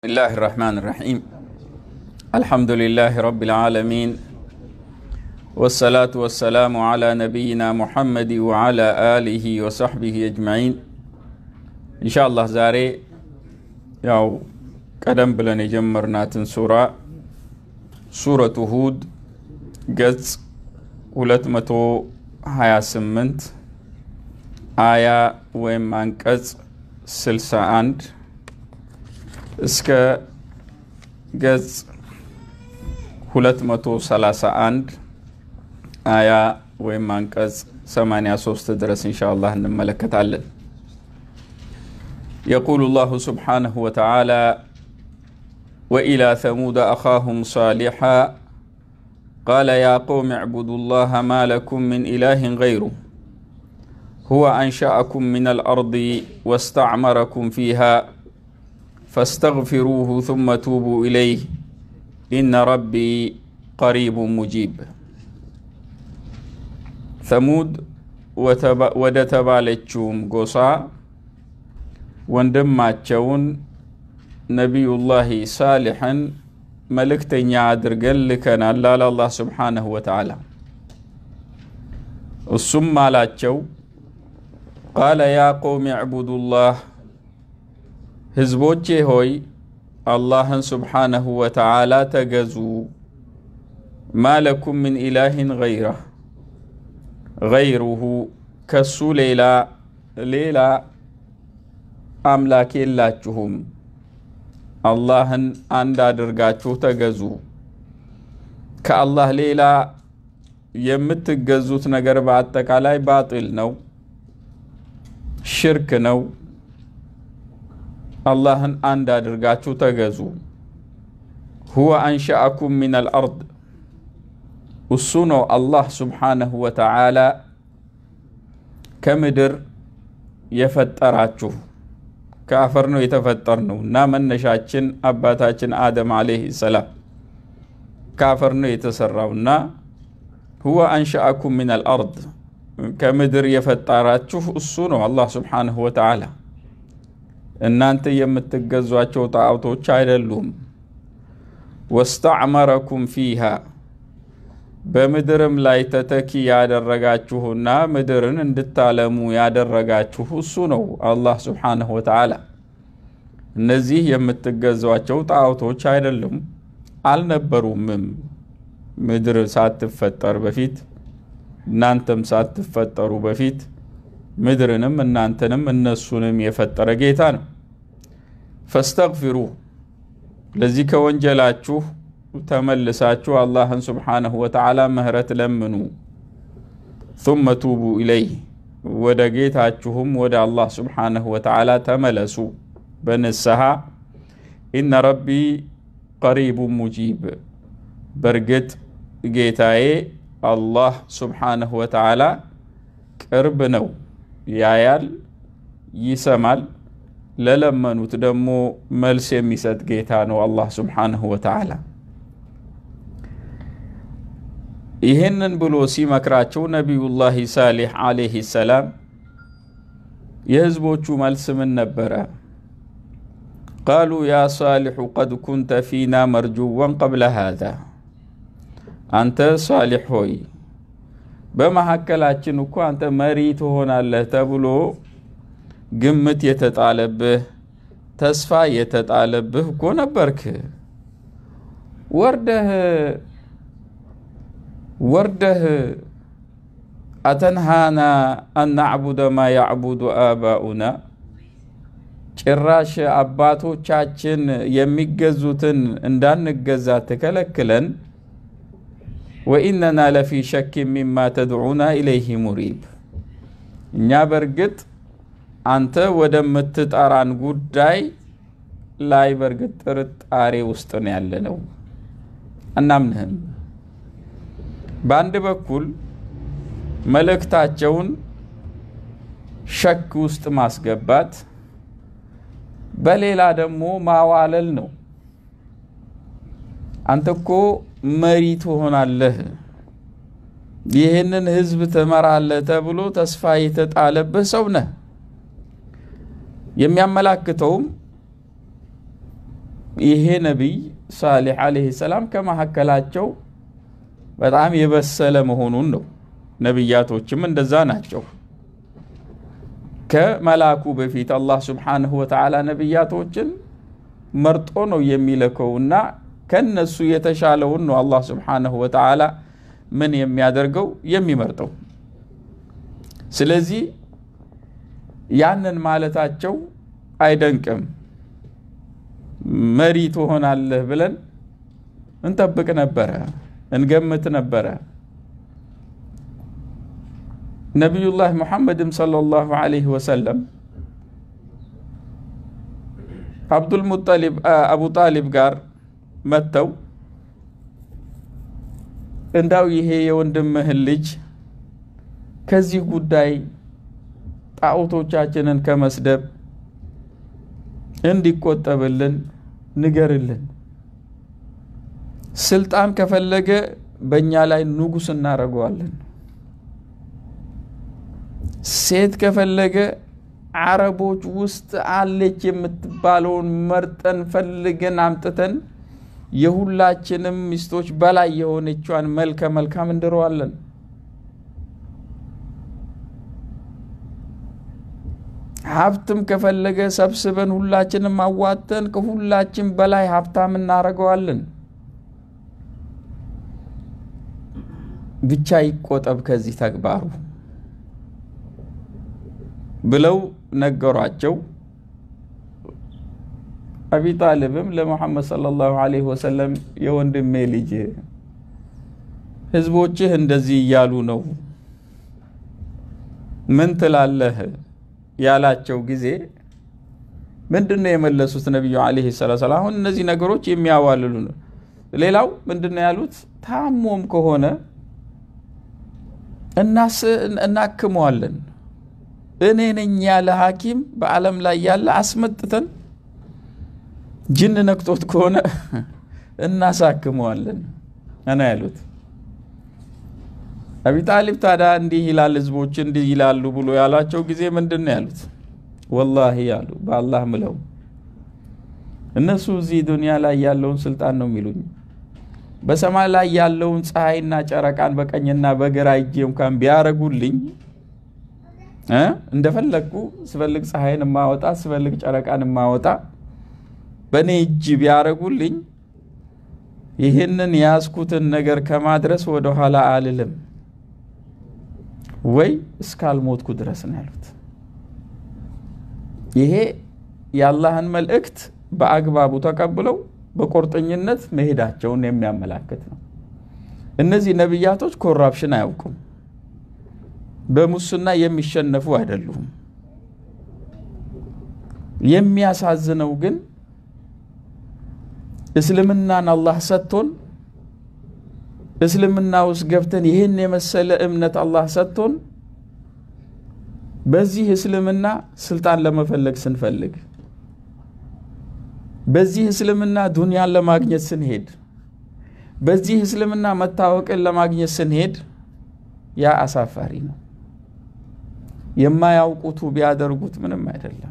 الله الرحمن الرحيم الحمد لله رب العالمين والصلاة والسلام على نبينا محمد وعلى آله وصحبه أجمعين إن شاء الله زاري ያው ቀደም ብለን የጀመርናትን ሱራ ሱረቱ ሁድ ገጽ 228 አያ ወይም አንቀጽ 61 እስከ ገጽ 231 አያ ወይም አንቀጽ 83 ድረስ እንሻ አላህ እንመለከታለን يقول الله سبحانه وتعالى وإلى ثمود أخاهم صالحا قال يا قوم اعبدوا الله ما لكم من إله غيره هو أنشأكم من الأرض واستعمركم فيها فاستغفروه ثم توبوا إليه إن ربي قريب مجيب ثمود ወደ ተባለችውም ጎሳ ወንድማቸውን ነቢዩላህ ሳሊሕን መልእክተኛ አድርገን ልከናል አለ አላህ ስብሓነሁ ወተዓላ እሱም አላቸው ቃለ ያ ቀውም ዕቡዱላህ ህዝቦቼ ሆይ አላህን ስብሓነሁ ወተዓላ ተገዙ ማለኩም ምን ኢላህን ገይረህ ገይሩሁ ከሱ ሌላ ሌላ አምላክ የላችሁም አላህን አንድ አድርጋችሁ ተገዙ ከአላህ ሌላ የምትገዙት ነገር በአጠቃላይ ባጢል ነው ሽርክ ነው አላህን አንድ አድርጋችሁ ተገዙ ሁወ አንሸአኩም ምን አልአርድ እሱ ነው አላህ ስብሓነሁ ወተዓላ ከምድር የፈጠራችሁ ከአፈር ነው የተፈጠር ነው እና መነሻችን አባታችን አደም አለይህ ሰላም ከአፈር ነው የተሰራው እና ሁወ አንሸአኩም ምን አልአርድ ከምድር የፈጠራችሁ እሱ ነው አላህ ስብሓንሁ ወተዓላ እናንተ የምትገዟቸው ጣዖቶች አይደሉም ወስተዕመረኩም ፊሃ በምድርም ላይ ተተኪ ያደረጋችሁና ምድርን እንድታለሙ ያደረጋችሁ እሱ ነው አላህ ስብሓንሁ ወተዓላ እነዚህ የምትገዟቸው ጣዖቶች አይደሉም አልነበሩምም ምድር ሳትፈጠር በፊት እናንተም ሳትፈጠሩ በፊት ምድርንም እናንተንም እነሱንም የፈጠረ ጌታ ነው ፈስተግፊሩ ለዚህ ከወንጀላችሁ ተመልሳችሁ አላህን ስብሓንሁ ወተዓላ ምህረት ለምኑ ثመ ቱቡ ኢለይህ ወደ ጌታችሁም ወደ አላህ ስብሓንሁ ወተዓላ ተመለሱ በንስሐ ኢነ ረቢ ቀሪቡ ሙጂብ በእርግጥ ጌታዬ አላህ ስብሓንሁ ወተዓላ ቅርብ ነው ያያል ይሰማል ለለመኑት ደግሞ መልስ የሚሰጥ ጌታ ነው አላህ ስብሓንሁ ወተዓላ ይህንን ብሎ ሲመክራቸው ነቢዩላህ ሳሌሕ አለይህ ሰላም የህዝቦቹ መልስ ምን ነበረ ቃሉ ያ ሳሊሑ ቀድ ኩንተ ፊና መርጁወን ቀብለ ሃዛ አንተ ሳሊሕ ሆይ በመካከላችን እኮ አንተ መሪ ትሆናለህ ተብሎ ግምት የተጣለብህ ተስፋ የተጣለብህ እኮ ነበርክ ወርደህ ወርደህ አተንሃና አናዕቡደ ማ ያዕቡዱ አባኡና ጭራሽ አባቶቻችን የሚገዙትን እንዳንገዛ ትከለክለን ወኢነና ለፊ ሸክ ሚማ ተድዑና ኢለይህ ሙሪብ እኛ በእርግጥ አንተ ወደምትጠራን ጉዳይ ላይ በእርግጥ ጥርጣሬ ውስጥ ነው ያለ ነው አናምንህም በአንድ በኩል መልእክታቸውን ሸክ ውስጥ ማስገባት በሌላ ደግሞ ማዋለል ነው አንተ እኮ መሪ ትሆናለህ ይህንን ህዝብ ትመራለህ ተብሎ ተስፋ የተጣለብህ ሰው ነህ የሚያመላክተውም ይሄ ነቢይ ሳሌሕ ዓለይሂ ሰላም ከመካከላቸው በጣም የበሰለ መሆኑን ነው። ነቢያቶችም እንደዛ ናቸው። ከመላኩ በፊት አላህ ስብሓንሁ ወተዓላ ነቢያቶችን መርጦ ነው የሚልከው እና ከነሱ የተሻለውን ነው አላህ ስብሓንሁ ወተዓላ ምን የሚያደርገው የሚመርጠው። ስለዚህ ያንን ማለታቸው አይደንቅም። መሪ ትሆናለህ ብለን እንጠብቅ ነበረ፣ እንገምት ነበረ። ነቢዩላህ ሙሐመድም ሰለላሁ ዐለይሂ ወሰለም አብዱልሙጠሊብ አቡ ጣሊብ ጋር መጥተው እንዳው ይሄ የወንድምህን ልጅ ከዚህ ጉዳይ ጣዖቶቻችንን ከመስደብ እንዲቆጠብልን ንገርልን። ስልጣን ከፈለገ በእኛ ላይ ንጉሥ እናደርገዋለን። ሴት ከፈለገ አረቦች ውስጥ አለች የምትባለውን መርጠን ፈልገን አምጥተን የሁላችንም ሚስቶች በላይ የሆነቿን መልከ መልካም እንድረዋለን። ሀብትም ከፈለገ ሰብስበን ሁላችንም አዋተን ከሁላችን በላይ ሀብታም እናደርገዋለን። ብቻ ይቆጠብ ከዚህ ተግባሩ ብለው ነገሯቸው። አቢ ጣልብም ለሙሐመድ ሰለላሁ ዐለይሂ ወሰለም የወንድሜ ልጅ ህዝቦችህ እንደዚህ እያሉ ነው፣ ምን ትላለህ ያላቸው ጊዜ ምንድን ነው የመለሱት? ነቢዩ ዐለይሂ ሰላቱ ሰላም አሁን እነዚህ ነገሮች የሚያዋልሉ ነው። ሌላው ምንድን ነው ያሉት? ታሞም ከሆነ እናክመዋለን እኔ ነኝ ያለ ሐኪም በዓለም ላይ ያለ አስመጥተን ጅን ነክቶት ከሆነ እናሳክመዋለን እና ያሉት። አቢ ጣሊብ ታዲያ እንዲህ ይላል ህዝቦች እንዲህ ይላሉ ብሎ ያሏቸው ጊዜ ምንድን ነው ያሉት? ወላሂ ያሉ በአላህ ምለው እነሱ እዚህ ዱንያ ላይ ያለውን ስልጣን ነው የሚሉኝ። በሰማይ ላይ ያለውን ፀሐይና ጨረቃን በቀኝና በግራ እጄ እንኳን ቢያረጉልኝ እንደፈለግኩ ስፈልግ ፀሐይን የማወጣ ስፈልግ ጨረቃን የማወጣ በእኔ እጅ ቢያረጉልኝ ይህንን የያዝኩትን ነገር ከማድረስ ወደ ኋላ አልልም ወይ እስካልሞትኩ ድረስ ነው ያሉት። ይሄ የአላህን መልእክት በአግባቡ ተቀብለው በቁርጠኝነት መሄዳቸውን የሚያመላክት ነው። እነዚህ ነቢያቶች ኮራፕሽን አያውቁም። በሙስና የሚሸነፉ አይደሉም። የሚያሳዝነው ግን እስልምናን አላህ ሰጥቶን እስልምና ውስጥ ገብተን ይህን የመሰለ እምነት አላህ ሰጥቶን በዚህ እስልምና ስልጣን ለመፈለግ ስንፈልግ፣ በዚህ እስልምና ዱንያን ለማግኘት ስንሄድ፣ በዚህ እስልምና መታወቅን ለማግኘት ስንሄድ ያ አሳፋሪ ነው። የማያውቁቱ ቢያደርጉት ምንም አይደለም።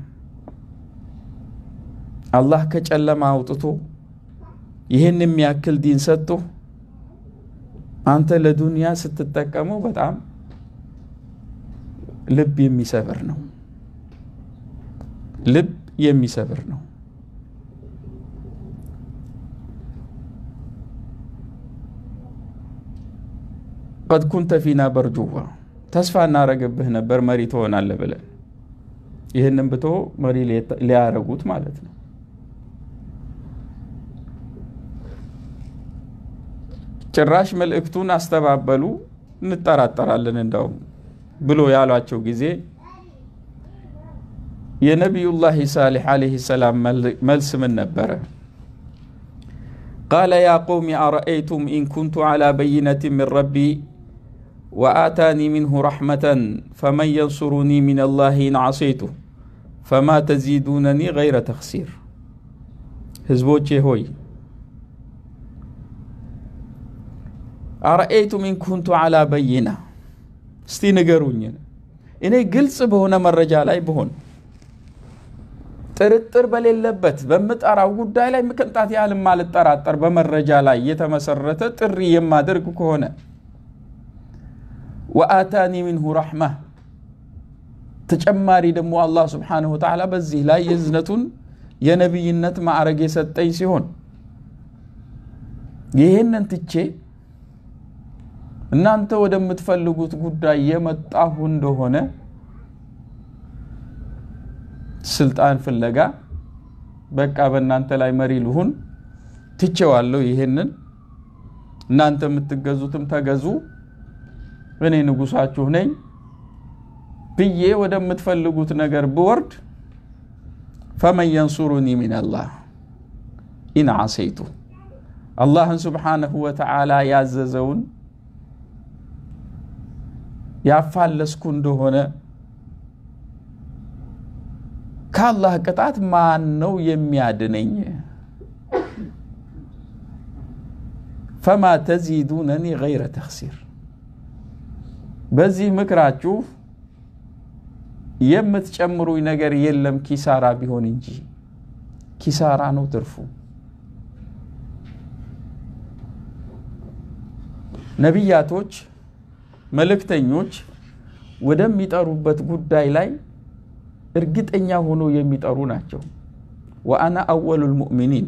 አላህ ከጨለማ አውጥቶ ይህን የሚያክል ዲን ሰጥቶ አንተ ለዱንያ ስትጠቀመው በጣም ልብ የሚሰብር ነው። ልብ የሚሰብር ነው። ቀድ ኩንተ ፊና በርጁዋ ተስፋ እናረግብህ ነበር መሪ ትሆናለህ ብለን ይህንን ብቶ መሪ ሊያረጉት ማለት ነው። ጭራሽ መልእክቱን አስተባበሉ። እንጠራጠራለን እንደው ብሎ ያሏቸው ጊዜ የነቢዩላህ ሳሌሕ ዓለይሂ ሰላም መልስ ምን ነበረ? ቃለ ያ ቀውሚ አረአይቱም ኢን ኩንቱ ዓላ በይነትን ምን ረቢ ወአታኒ ሚንሁ ረሕመተን ፈመን የንሱሩኒ ምን ላህ ኢን ዓሰይቱ ፈማ ተዚዱነኒ ገይረ ተኽሲር። ህዝቦቼ ሆይ አረአይቱም ኢን ኩንቱ ዓላ በይና እስቲ ንገሩኝ፣ እኔ ግልጽ በሆነ መረጃ ላይ ብሆን ጥርጥር በሌለበት በምጠራው ጉዳይ ላይ ቅንጣት ያህል ማልጠራጠር በመረጃ ላይ የተመሰረተ ጥሪ የማደርግ ከሆነ ወአታኒ ሚንሁ ረሕማ ተጨማሪ ደግሞ አላህ ስብሓነሁ ወተዓላ በዚህ ላይ የዝነቱን የነቢይነት ማዕረግ የሰጠኝ ሲሆን ይህንን ትቼ እናንተ ወደምትፈልጉት ጉዳይ የመጣሁ እንደሆነ ስልጣን ፍለጋ በቃ በእናንተ ላይ መሪ ልሁን ትቼዋለሁ። ይሄንን እናንተ የምትገዙትም ተገዙ፣ እኔ ንጉሳችሁ ነኝ ብዬ ወደምትፈልጉት ነገር ብወርድ ፈመን የንሱሩኒ ሚነላህ ኢን ዓሰይቱ አላህን ስብሓነሁ ወተዓላ ያዘዘውን ያፋለስኩ እንደሆነ ከአላህ ቅጣት ማን ነው የሚያድነኝ? ፈማ ተዚዱነኒ ገይረ ተኽሲር። በዚህ ምክራችሁ የምትጨምሩኝ ነገር የለም ኪሳራ ቢሆን እንጂ ኪሳራ ነው ትርፉ። ነቢያቶች፣ መልእክተኞች ወደሚጠሩበት ጉዳይ ላይ እርግጠኛ ሆኖ የሚጠሩ ናቸው። ወአና አወሉል ሙእሚኒን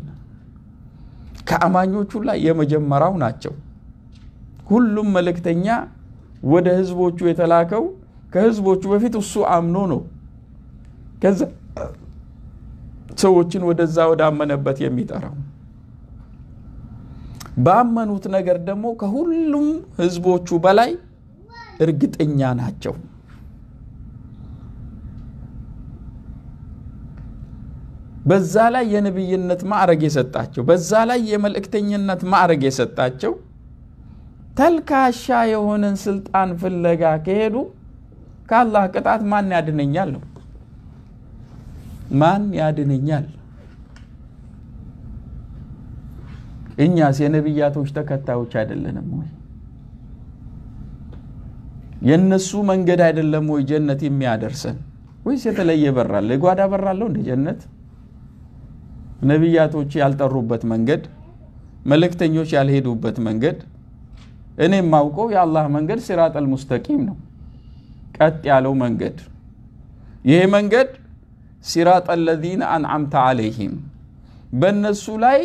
ከአማኞቹ ላይ የመጀመሪያው ናቸው። ሁሉም መልእክተኛ ወደ ህዝቦቹ የተላከው ከህዝቦቹ በፊት እሱ አምኖ ነው። ከዛ ሰዎችን ወደዛ ወዳመነበት የሚጠራው ባመኑት ነገር ደግሞ ከሁሉም ህዝቦቹ በላይ እርግጠኛ ናቸው። በዛ ላይ የነቢይነት ማዕረግ የሰጣቸው በዛ ላይ የመልእክተኝነት ማዕረግ የሰጣቸው ተልካሻ የሆነን ስልጣን ፍለጋ ከሄዱ ከአላህ ቅጣት ማን ያድነኛል ነው። ማን ያድነኛል? እኛስ የነቢያቶች ተከታዮች አይደለንም ወይ? የእነሱ መንገድ አይደለም ወይ ጀነት የሚያደርሰን? ወይስ የተለየ በራለ የጓዳ በራለው እንደ ጀነት? ነቢያቶች ያልጠሩበት መንገድ፣ መልእክተኞች ያልሄዱበት መንገድ፣ እኔ የማውቀው የአላህ መንገድ ሲራጠል ሙስተቂም ነው፣ ቀጥ ያለው መንገድ። ይሄ መንገድ ሲራጠ ለዚነ አንዓምተ አለይሂም በእነሱ ላይ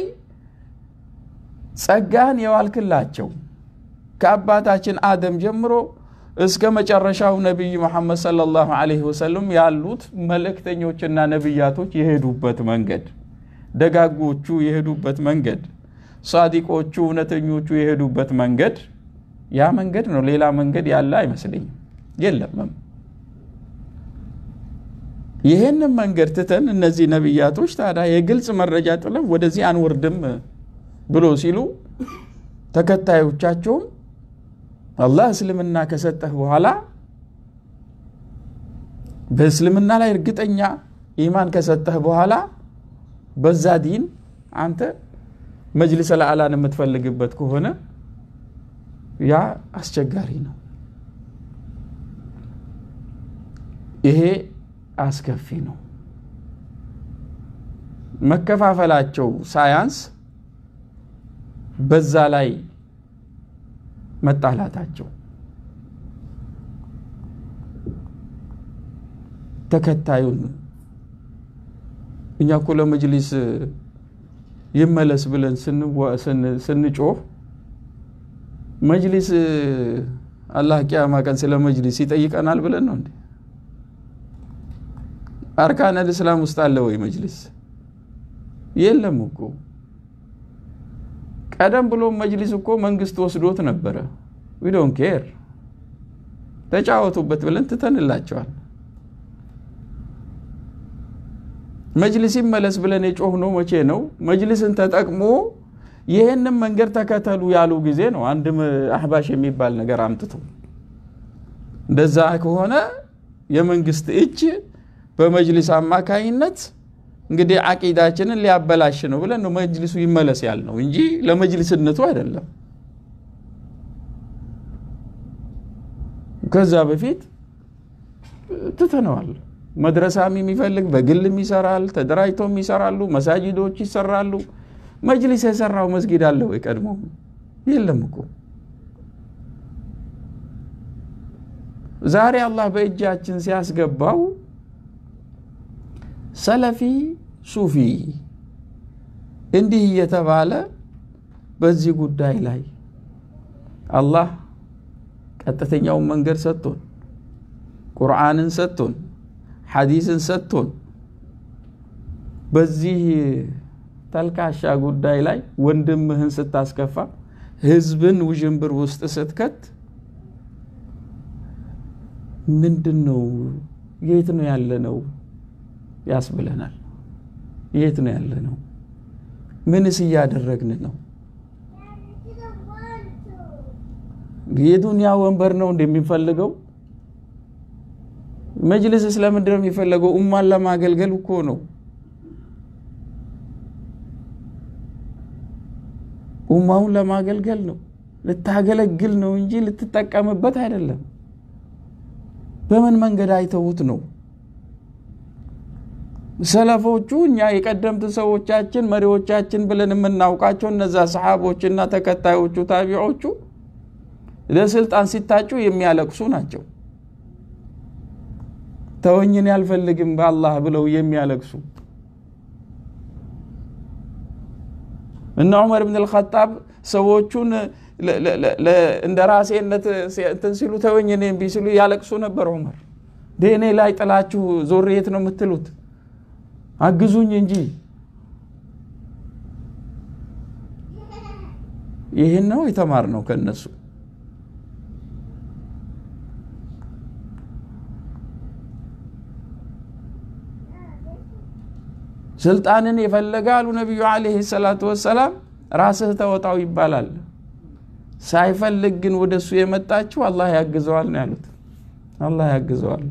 ጸጋህን የዋልክላቸው ከአባታችን አደም ጀምሮ እስከ መጨረሻው ነቢይ መሐመድ ሰለላሁ ዐለይሂ ወሰለም ያሉት መልእክተኞችና ነቢያቶች የሄዱበት መንገድ፣ ደጋጎቹ የሄዱበት መንገድ፣ ሳዲቆቹ እውነተኞቹ የሄዱበት መንገድ ያ መንገድ ነው። ሌላ መንገድ ያለ አይመስለኝም፣ የለምም። ይህንን መንገድ ትተን እነዚህ ነቢያቶች ታዲያ የግልጽ መረጃ ጥለው ወደዚህ አንወርድም ብሎ ሲሉ ተከታዮቻቸውም አላህ እስልምና ከሰጠህ በኋላ በእስልምና ላይ እርግጠኛ ኢማን ከሰጠህ በኋላ በዛ ዲን አንተ መጅሊስ ለአላን የምትፈልግበት ከሆነ ያ አስቸጋሪ ነው። ይሄ አስከፊ ነው። መከፋፈላቸው ሳያንስ በዛ ላይ መጣላታቸው ተከታዩን እኛ እኮ ለመጅሊስ ይመለስ ብለን ስንጮህ መጅሊስ አላህ ቂያማ ቀን ስለ መጅሊስ ይጠይቀናል ብለን ነው እንዴ? አርካነል እስላም ውስጥ አለ ወይ መጅሊስ? የለም እኮ። ቀደም ብሎ መጅሊስ እኮ መንግስት ወስዶት ነበረ። ዊ ዶንት ኬር ተጫወቱበት ብለን ትተንላቸዋል። መጅሊስ ይመለስ ብለን የጮህነው መቼ ነው? መጅሊስን ተጠቅሞ ይህንም መንገድ ተከተሉ ያሉ ጊዜ ነው። አንድ አህባሽ የሚባል ነገር አምጥቶ እንደዛ ከሆነ የመንግስት እጅ በመጅሊስ አማካይነት እንግዲህ አቂዳችንን ሊያበላሽ ነው ብለን ነው መጅሊሱ ይመለስ ያልነው እንጂ ለመጅሊስነቱ አይደለም። ከዛ በፊት ትተነዋል። መድረሳም የሚፈልግ በግልም ይሰራል፣ ተደራጅቶም ይሰራሉ፣ መሳጅዶች ይሰራሉ። መጅሊስ የሰራው መስጊድ አለ ወይ? ቀድሞ የለም እኮ። ዛሬ አላህ በእጃችን ሲያስገባው ሰለፊ ሱፊ እንዲህ እየተባለ በዚህ ጉዳይ ላይ አላህ ቀጥተኛውን መንገድ ሰጥቶን ቁርአንን ሰጥቶን ሐዲስን ሰጥቶን በዚህ ተልካሻ ጉዳይ ላይ ወንድምህን ስታስከፋ ህዝብን ውዥንብር ውስጥ ስትከት ምንድን ነው? የት ነው ያለ ነው ያስብለናል። የት ነው ያለ ነው? ምንስ እያደረግን ነው? የዱንያ ወንበር ነው እንደሚፈልገው መጅልስ ስለምንድን ነው የሚፈለገው? ኡማን ለማገልገል እኮ ነው። ኡማውን ለማገልገል ነው። ልታገለግል ነው እንጂ ልትጠቀምበት አይደለም። በምን መንገድ አይተውት ነው? ሰለፎቹ እኛ የቀደምት ሰዎቻችን መሪዎቻችን ብለን የምናውቃቸው እነዛ ሰሓቦችና ተከታዮቹ ታቢዖቹ ለስልጣን ሲታጩ የሚያለቅሱ ናቸው። ተወኝን ያልፈልግም በአላህ ብለው የሚያለቅሱ እነ ዑመር ብን ልኸጣብ ሰዎቹን እንደ ራሴነት እንትን ሲሉ ተወኝን እምቢ ሲሉ ያለቅሱ ነበር። ዑመር ደኔ ላይ ጥላችሁ ዞር የት ነው የምትሉት? አግዙኝ እንጂ ይህን ነው የተማርነው ከነሱ። ስልጣንን የፈለገ አሉ ነቢዩ ዓለይሂ ሰላቱ ወሰላም ራስህ ተወጣው ይባላል። ሳይፈልግ ግን ወደ እሱ የመጣችው አላህ ያግዘዋል ነው ያሉት። አላህ ያግዘዋል።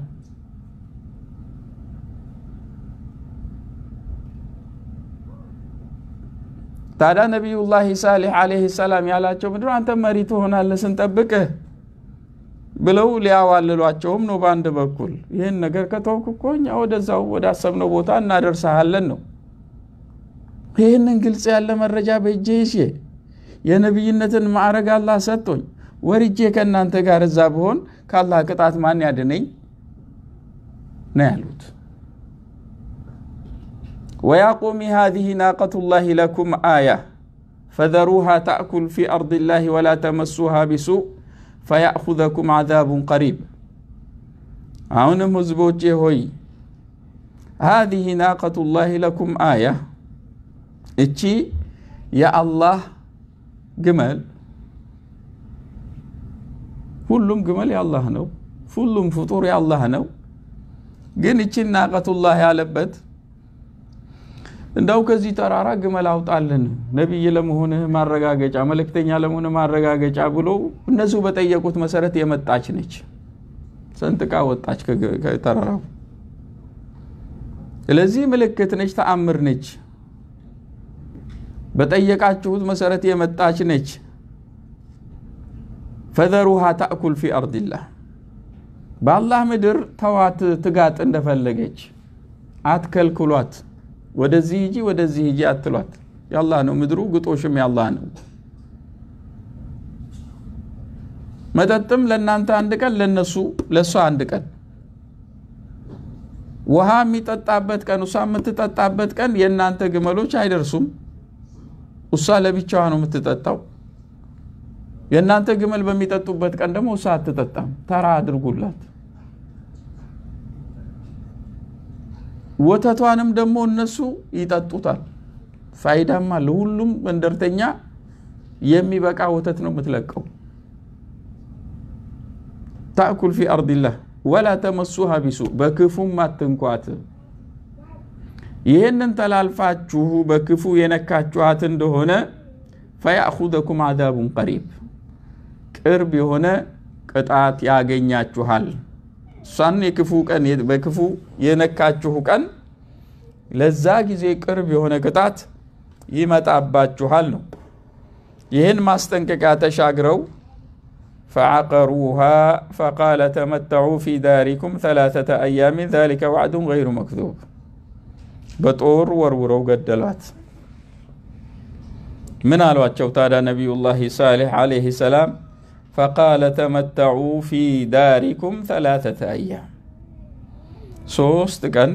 ታዲያ ነቢዩላህ ሳሌሕ ዓለይሂ ሰላም ያላቸው ምንድን ነው? አንተ መሪ ትሆናለህ ስንጠብቅህ ብለው ሊያዋልሏቸውም ነው። በአንድ በኩል ይህን ነገር ከተውክ እኮ እኛ ወደዛው ወደ አሰብነው ቦታ እናደርሰሃለን ነው። ይህንን ግልጽ ያለ መረጃ በእጄ ይዤ የነቢይነትን ማዕረግ አላህ ሰጥቶኝ ወርጄ ከእናንተ ጋር እዛ ብሆን ከአላህ ቅጣት ማን ያድነኝ ነው ያሉት። ወያ ቆሚ ሃዚህ ናቀቱላሂ ለኩም አያ ፈዘሩሃ ታእኩል ፊ አርድላሂ ወላ ተመሱሃ ቢሱእ ፈያእኹዘኩም ዓዛቡን ቀሪብ። አሁንም ህዝቦቼ ሆይ ሃዚህ ናቀቱላሂ ለኩም አያ እቺ የአላህ ግመል ሁሉም ግመል የአላህ ነው። ሁሉም ፍጡር የአላህ ነው። ግን እቺን ናቀቱላህ ያለበት እንደው ከዚህ ተራራ ግመል አውጣልን ነቢይ ለመሆንህ ማረጋገጫ፣ መልእክተኛ ለመሆንህ ማረጋገጫ ብሎ እነሱ በጠየቁት መሰረት የመጣች ነች። ሰንጥቃ ወጣች ከተራራው። ስለዚህ ምልክት ነች፣ ተአምር ነች። በጠየቃችሁት መሰረት የመጣች ነች። ፈዘሩሃ ታእኩል ፊ አርድላህ በአላህ ምድር ተዋት ትጋጥ እንደፈለገች አትከልክሏት። ወደዚህ ሂጂ ወደዚህ ሂጂ አትሏት። የአላህ ነው ምድሩ፣ ግጦሽም የአላህ ነው። መጠጥም ለእናንተ አንድ ቀን ለነሱ ለእሷ አንድ ቀን ውሃ የሚጠጣበት ቀን እሷ የምትጠጣበት ቀን የእናንተ ግመሎች አይደርሱም። እሷ ለብቻዋ ነው የምትጠጣው። የእናንተ ግመል በሚጠጡበት ቀን ደግሞ እሷ አትጠጣም። ተራ አድርጉላት። ወተቷንም ደግሞ እነሱ ይጠጡታል። ፋይዳም አለ። ሁሉም መንደርተኛ የሚበቃ ወተት ነው የምትለቀው። ታእኩል ፊ አርድላህ ወላ ተመሱሃ ቢሱ በክፉም አትንኳት። ይህንን ተላልፋችሁ በክፉ የነካችኋት እንደሆነ ፈያእኹዘኩም ዓዛቡን ቀሪብ ቅርብ የሆነ ቅጣት ያገኛችኋል። እሷን የክፉ ቀን በክፉ የነካችሁ ቀን ለዛ ጊዜ ቅርብ የሆነ ቅጣት ይመጣባችኋል ነው። ይህን ማስጠንቀቂያ ተሻግረው فعقروها فقال تمتعوا في داركم ثلاثة أيام ذلك وعد غير مكذوب بطور ورورو قدلات من አሏቸው ታዲያ ነቢዩላህ ሳሌሕ ዓለይህ ሰላም ፈቃለ ተመተዑ ፊ ዳሪኩም ተላተተ አያም ሶስት ቀን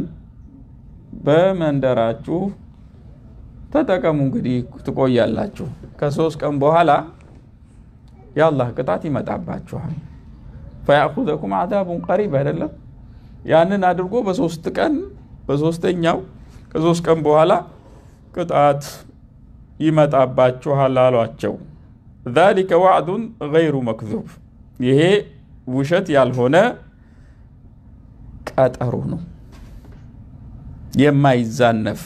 በመንደራችሁ ተጠቀሙ እንግዲህ ትቆያላችሁ ከሶስት ቀን በኋላ የአላህ ቅጣት ይመጣባችኋል ፈያእኹዘኩም አዛቡን ቀሪብ አይደለም ያንን አድርጎ በሶስት ቀን በሶስተኛው ከሶስት ቀን በኋላ ቅጣት ይመጣባችኋል አሏቸው ዛሊከ ዋዕዱን ገይሩ መክዙብ ይሄ ውሸት ያልሆነ ቀጠሮ ነው የማይዛነፍ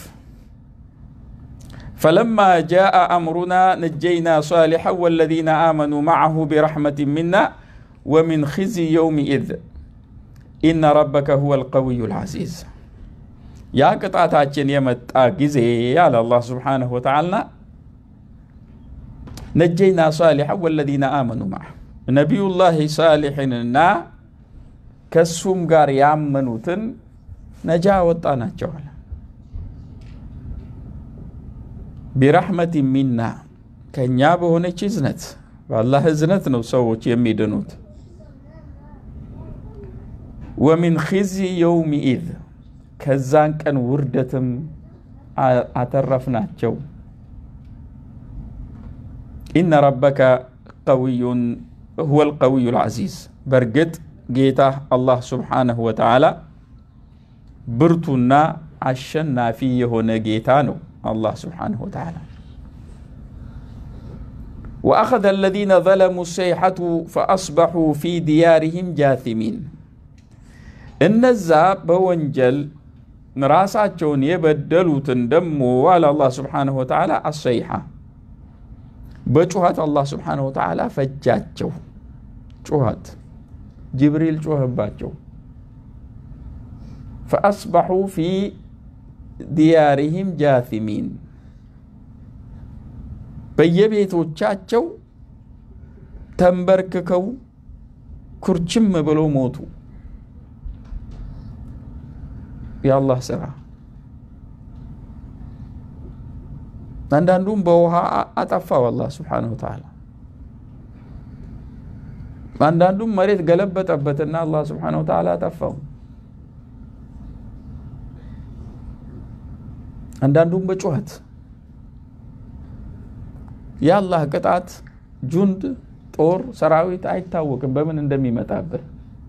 فلما جاء أمرنا نجينا صالحا والذين آمنوا معه برحمة منا ومن خزي يومئذ إن ربك هو القوي العزيز يا قطعتاችን የመጣ ጊዜ ያለ አላህ ስብሓንሁ ወተዓላ ነጀይና ሳሊሐ ወለዚነ አመኑ ማዕ ነቢዩላህ ሳሊሕንና ከሱም ጋር ያመኑትን ነጃ ወጣ ናቸዋል ቢረሕመት ሚና ከእኛ በሆነች እዝነት በአላህ እዝነት ነው ሰዎች የሚድኑት ወሚን ኺዚ የውሚ ኢዝ ከዛን ቀን ውርደትም አተረፍናቸው ኢነ ረበከ ቀዊዩን ሁወ ልቀዊዩ ልዓዚዝ በእርግጥ ጌታ አላህ ስብሓነሁ ወተዓላ ብርቱና አሸናፊ የሆነ ጌታ ነው الله سبحانه وتعالى وأخذ الذين ظلموا السيحة فأصبحوا في ديارهم جاثمين እነዛ በወንጀል ራሳቸውን የበደሉትን ደሞ አለ አላህ ስብሓንሁ ወተዓላ አሰይሓ በጩኸት አላህ ስብሓንሁ ወተዓላ ፈጃቸው ጩኸት ጅብሪል ጮኸባቸው ፈአስበሑ ፊ ዲያሪህም ጃቲሚን በየቤቶቻቸው ተንበርክከው ኩርችም ብለው ሞቱ የአላህ ስራ አንዳንዱም በውሃ አጠፋው አላህ ስብሓነሁ ወተዓላ አንዳንዱም መሬት ገለበጠበትና አላህ ስብሓነሁ ወተዓላ አጠፋው አንዳንዱም በጩኸት የአላህ ቅጣት ጁንድ ጦር ሰራዊት አይታወቅም በምን እንደሚመጣብህ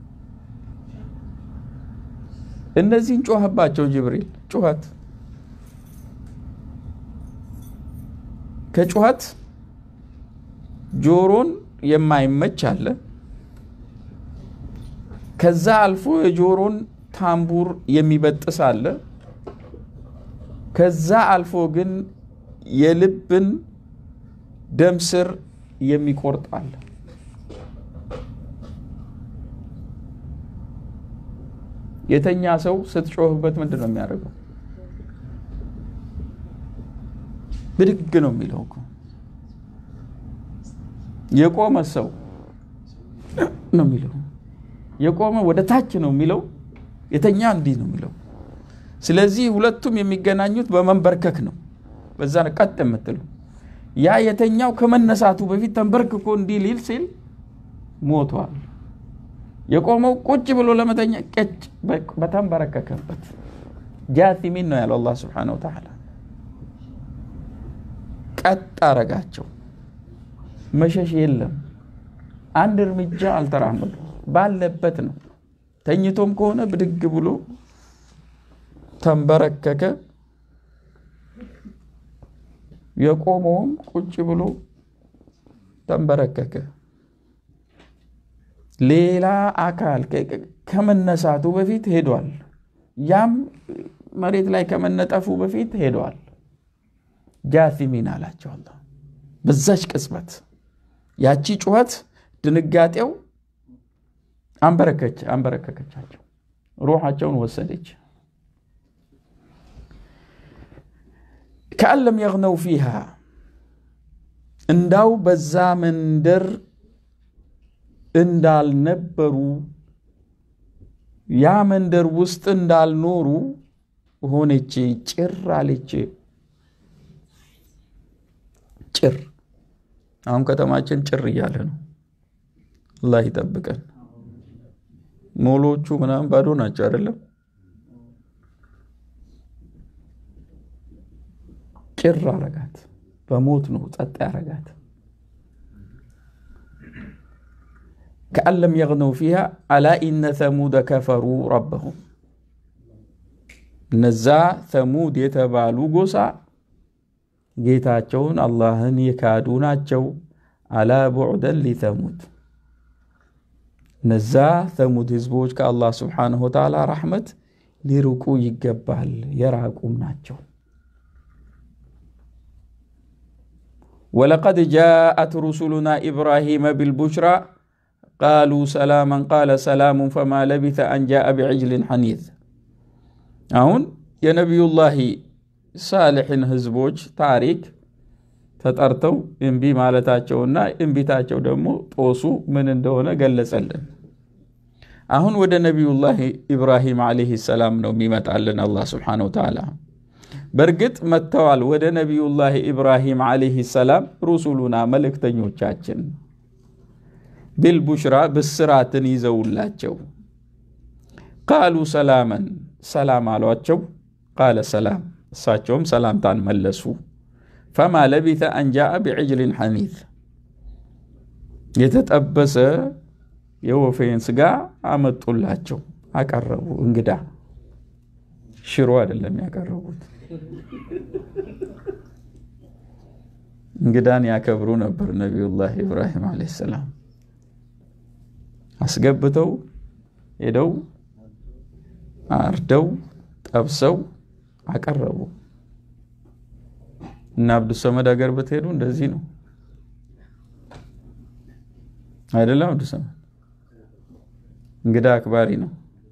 እነዚህን ጮኸባቸው ጅብሪል ጩኸት ከጩኸት ጆሮን የማይመች አለ ከዛ አልፎ የጆሮን ታምቡር የሚበጥስ አለ ከዛ አልፎ ግን የልብን ደም ስር የሚቆርጥ አለ የተኛ ሰው ስትጮህበት ምንድን ነው የሚያደርገው ብድግ ነው የሚለው እኮ የቆመ ሰው ነው የሚለው የቆመ ወደ ታች ነው የሚለው የተኛ እንዲህ ነው የሚለው ስለዚህ ሁለቱም የሚገናኙት በመንበርከክ ነው በዛ ቀጥ የምትሉ ያ የተኛው ከመነሳቱ በፊት ተንበርክኮ እንዲህ ሊል ሲል ሞቷል የቆመው ቁጭ ብሎ ለመተኛ ቀጭ በተንበረከከበት ጃቲሚን ነው ያለው አላህ ስብሓነሁ ወተዓላ ቀጥ አረጋቸው መሸሽ የለም አንድ እርምጃ አልተራመዱ ባለበት ነው ተኝቶም ከሆነ ብድግ ብሎ ተንበረከከ የቆመውም ቁጭ ብሎ ተንበረከከ ሌላ አካል ከመነሳቱ በፊት ሄዷል ያም መሬት ላይ ከመነጠፉ በፊት ሄዷል ጃቲሚን አላቸው አላ በዛች ቅጽበት ያቺ ጩኸት ድንጋጤው አንበረከች አንበረከከቻቸው ሩሓቸውን ወሰደች ከአለም የግነው ፊሃ እንዳው በዛ መንደር እንዳልነበሩ ያ መንደር ውስጥ እንዳልኖሩ ሆነች። ጭር አለች። ጭር አሁን ከተማችን ጭር እያለ ነው። አላህ ይጠብቀን። ሞሎቹ ምናምን ባዶ ናቸው አይደለም? ጭር አረጋት። በሞት ነው ጸጥ ያረጋት። ከአን ለም የግነው ፊሃ አላ ኢነ ተሙደ ከፈሩ ረበሁም እነዛ ተሙድ የተባሉ ጎሳ ጌታቸውን አላህን የካዱ ናቸው። አላ ቡዕደን ሊተሙድ እነዛ ተሙድ ህዝቦች ከአላህ ስብሓንሁ ወተዓላ ረሕመት ሊርቁ ይገባል፣ የራቁም ናቸው። ወለቀድ ጃአት ሩሱሉና ኢብራሂመ ቢልቡሽራ ቃሉ ሰላመን ቃለ ሰላሙን ፈማ ለቢተ አን ጃአ ቢዕጅልን ሐኒት አሁን የነቢዩላሂ ሳልሕን ህዝቦች ታሪክ ተጠርተው እምቢ ማለታቸውና እምቢታቸው ደግሞ ጦሱ ምን እንደሆነ ገለጸልን። አሁን ወደ ነቢዩላህ ኢብራሂም ዓለይህ ሰላም ነው የሚመጣልን አላህ ስብሓነሁ ወተዓላ። በእርግጥ መጥተዋል ወደ ነቢዩላህ ኢብራሂም ዓለይህ ሰላም ሩሱሉና መልእክተኞቻችን ቢልቡሽራ ብስራትን ይዘውላቸው ቃሉ ሰላመን ሰላም አሏቸው። ቃለ ሰላም እሳቸውም ሰላምታን መለሱ። ፈማ ለቢተ አንጃአ ቢዕጅልን ሐኒት የተጠበሰ የወፌን ስጋ አመጡላቸው፣ አቀረቡ። እንግዳ ሽሮ አይደለም ያቀረቡት። እንግዳን ያከብሩ ነበር ነቢዩላህ ኢብራሂም ዓለይሂ ሰላም። አስገብተው ሄደው አርደው ጠብሰው አቀረቡ። እና አብዱሰመድ ሀገር ብትሄዱ እንደዚህ ነው አይደለም? አብዱሰመድ እንግዳ አክባሪ ነው።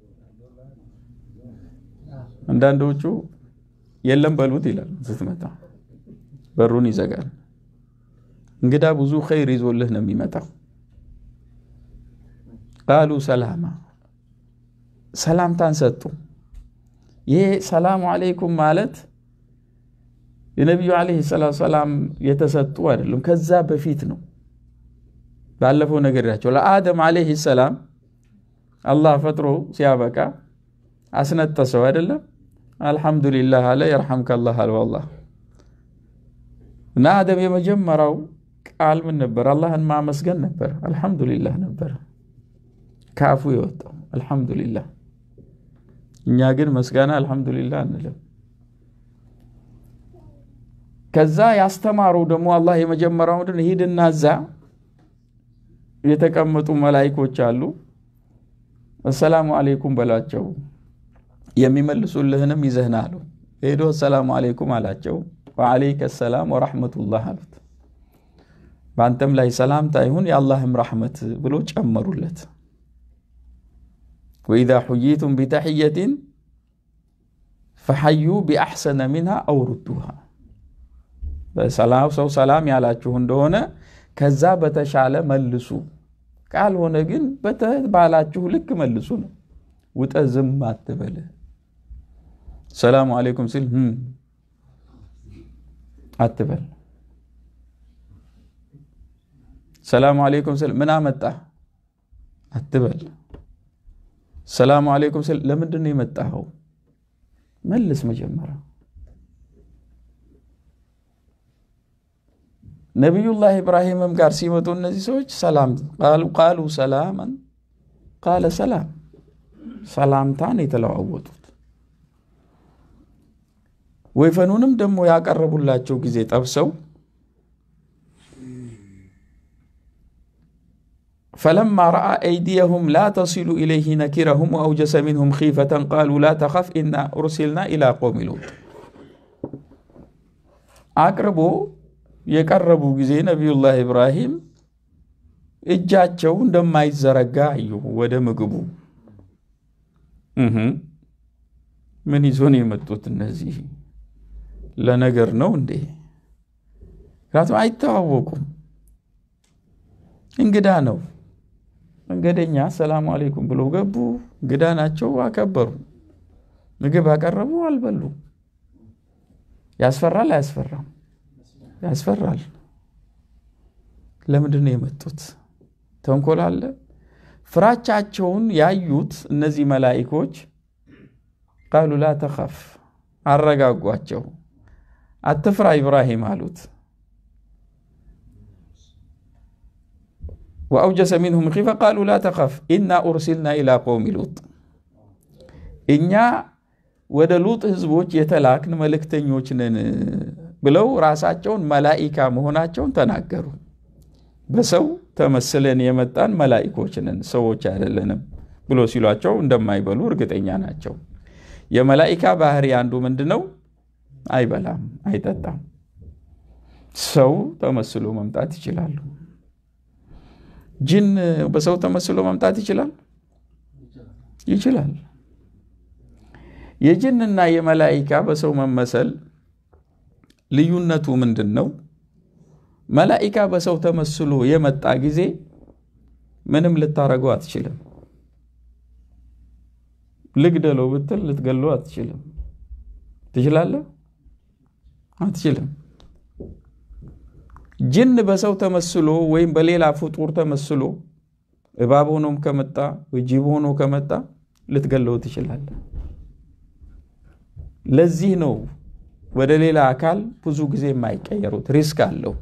አንዳንዶቹ የለም በሉት ይላል። ስትመጣ በሩን ይዘጋል። እንግዳ ብዙ ኸይር ይዞልህ ነው የሚመጣው። ቃሉ ሰላማ ሰላምታን ሰጡ። ይሄ ሰላሙ አለይኩም ማለት የነቢዩ ዓለይሂ ሰላቱ ሰላም የተሰጡ አይደለም፣ ከዛ በፊት ነው። ባለፈው ነገራቸው ለአደም ዓለይሂ ሰላም አላህ ፈጥሮ ሲያበቃ አስነጠሰው አይደለም። አልሐምዱሊላህ አለ የርሐምከላህ አለ አላህ እና አደም የመጀመሪያው ቃል ምን ነበር? አላህን ማመስገን ነበር። አልሐምዱሊላህ ነበር ከአፉ የወጣው አልሐምዱሊላህ። እኛ ግን መስጋና አልሐምዱሊላህ አንልም። ከዛ ያስተማረው ደግሞ አላህ የመጀመሪያው ምንድን ሂድና እዛ የተቀመጡ መላይኮች አሉ፣ አሰላሙ አሌይኩም በላቸው፣ የሚመልሱልህንም ይዘህና አሉ። ሄዶ አሰላሙ አሌይኩም አላቸው። ወአለይከ ሰላም ወራሕመቱላህ አሉት። በአንተም ላይ ሰላምታ ይሁን የአላህም ራሕመት ብሎ ጨመሩለት። ወኢዛ ሑይቱም ቢተሕየትን ፈሐዩ ቢአሕሰነ ሚንሃ አው ሩዱሃ ሰው ሰላም ያላችሁ እንደሆነ ከዛ በተሻለ መልሱ፣ ካልሆነ ግን በተባላችሁ ልክ መልሱ ነው። ውጠ ዝም አትበል። ሰላሙ አሌይኩም ሲል አትበል። ሰላሙ አሌይኩም ስል ምን አመጣ አትበል። ሰላሙ አሌይኩም ስል ለምንድን ነው የመጣኸው? መልስ መጀመሪያ ነቢዩላህ ኢብራሂምም ጋር ሲመጡ እነዚህ ሰዎች ሰላም ቃሉ ሰላመን ቃለ ሰላም ሰላምታን የተለዋወጡት። ወይፈኑንም ደግሞ ያቀረቡላቸው ጊዜ ጠብሰው ፈለማ ረአ አይዲየሁም ላ ተሲሉ ኢለይህ ነኪረሁም ወአውጀሰ ሚንሁም ኺፈተን ቃሉ ላ ተኸፍ ኢና ኡርሲልና ኢላ ቆውሚ ሉጥ አቅርቦ የቀረቡ ጊዜ ነቢዩላህ ኢብራሂም እጃቸው እንደማይዘረጋ አዩ። ወደ ምግቡ ምን ይዞ ነው የመጡት? እነዚህ ለነገር ነው እንዴ? ምክንያቱም አይተዋወቁም። እንግዳ ነው። መንገደኛ ሰላሙ አሌይኩም ብሎ ገቡ። እንግዳ ናቸው፣ አከበሩ። ምግብ አቀረቡ፣ አልበሉ። ያስፈራል አያስፈራም? ያስፈራል። ለምንድን ነው የመጡት? ተንኮል አለ። ፍራቻቸውን ያዩት እነዚህ መላኢኮች ቃሉ ላ ተኸፍ፣ አረጋጓቸው። አትፍራ ኢብራሂም አሉት። ወአውጀሰ ሚንሁም ኺፈ ቃሉ ላ ተኸፍ ኢና ኡርሲልና ኢላ ቀውሚ ሉጥ፣ እኛ ወደ ሉጥ ህዝቦች የተላክን መልእክተኞች ነን ብለው ራሳቸውን መላኢካ መሆናቸውን ተናገሩ። በሰው ተመስለን የመጣን መላኢኮች ነን ሰዎች አይደለንም ብሎ ሲሏቸው እንደማይበሉ እርግጠኛ ናቸው። የመላኢካ ባህሪ አንዱ ምንድን ነው? አይበላም፣ አይጠጣም። ሰው ተመስሎ መምጣት ይችላሉ። ጅን በሰው ተመስሎ መምጣት ይችላል ይችላል። የጅንና የመላኢካ በሰው መመሰል ልዩነቱ ምንድን ነው? መላኢካ በሰው ተመስሎ የመጣ ጊዜ ምንም ልታረገው አትችልም። ልግደለው ብትል ልትገለው አትችልም። ትችላለህ? አትችልም። ጅን በሰው ተመስሎ ወይም በሌላ ፍጡር ተመስሎ እባብ ሆኖም ከመጣ ወይ ጅብ ሆኖ ከመጣ ልትገለው ትችላለህ። ለዚህ ነው ወደ ሌላ አካል ብዙ ጊዜ የማይቀየሩት። ሪስክ አለው፣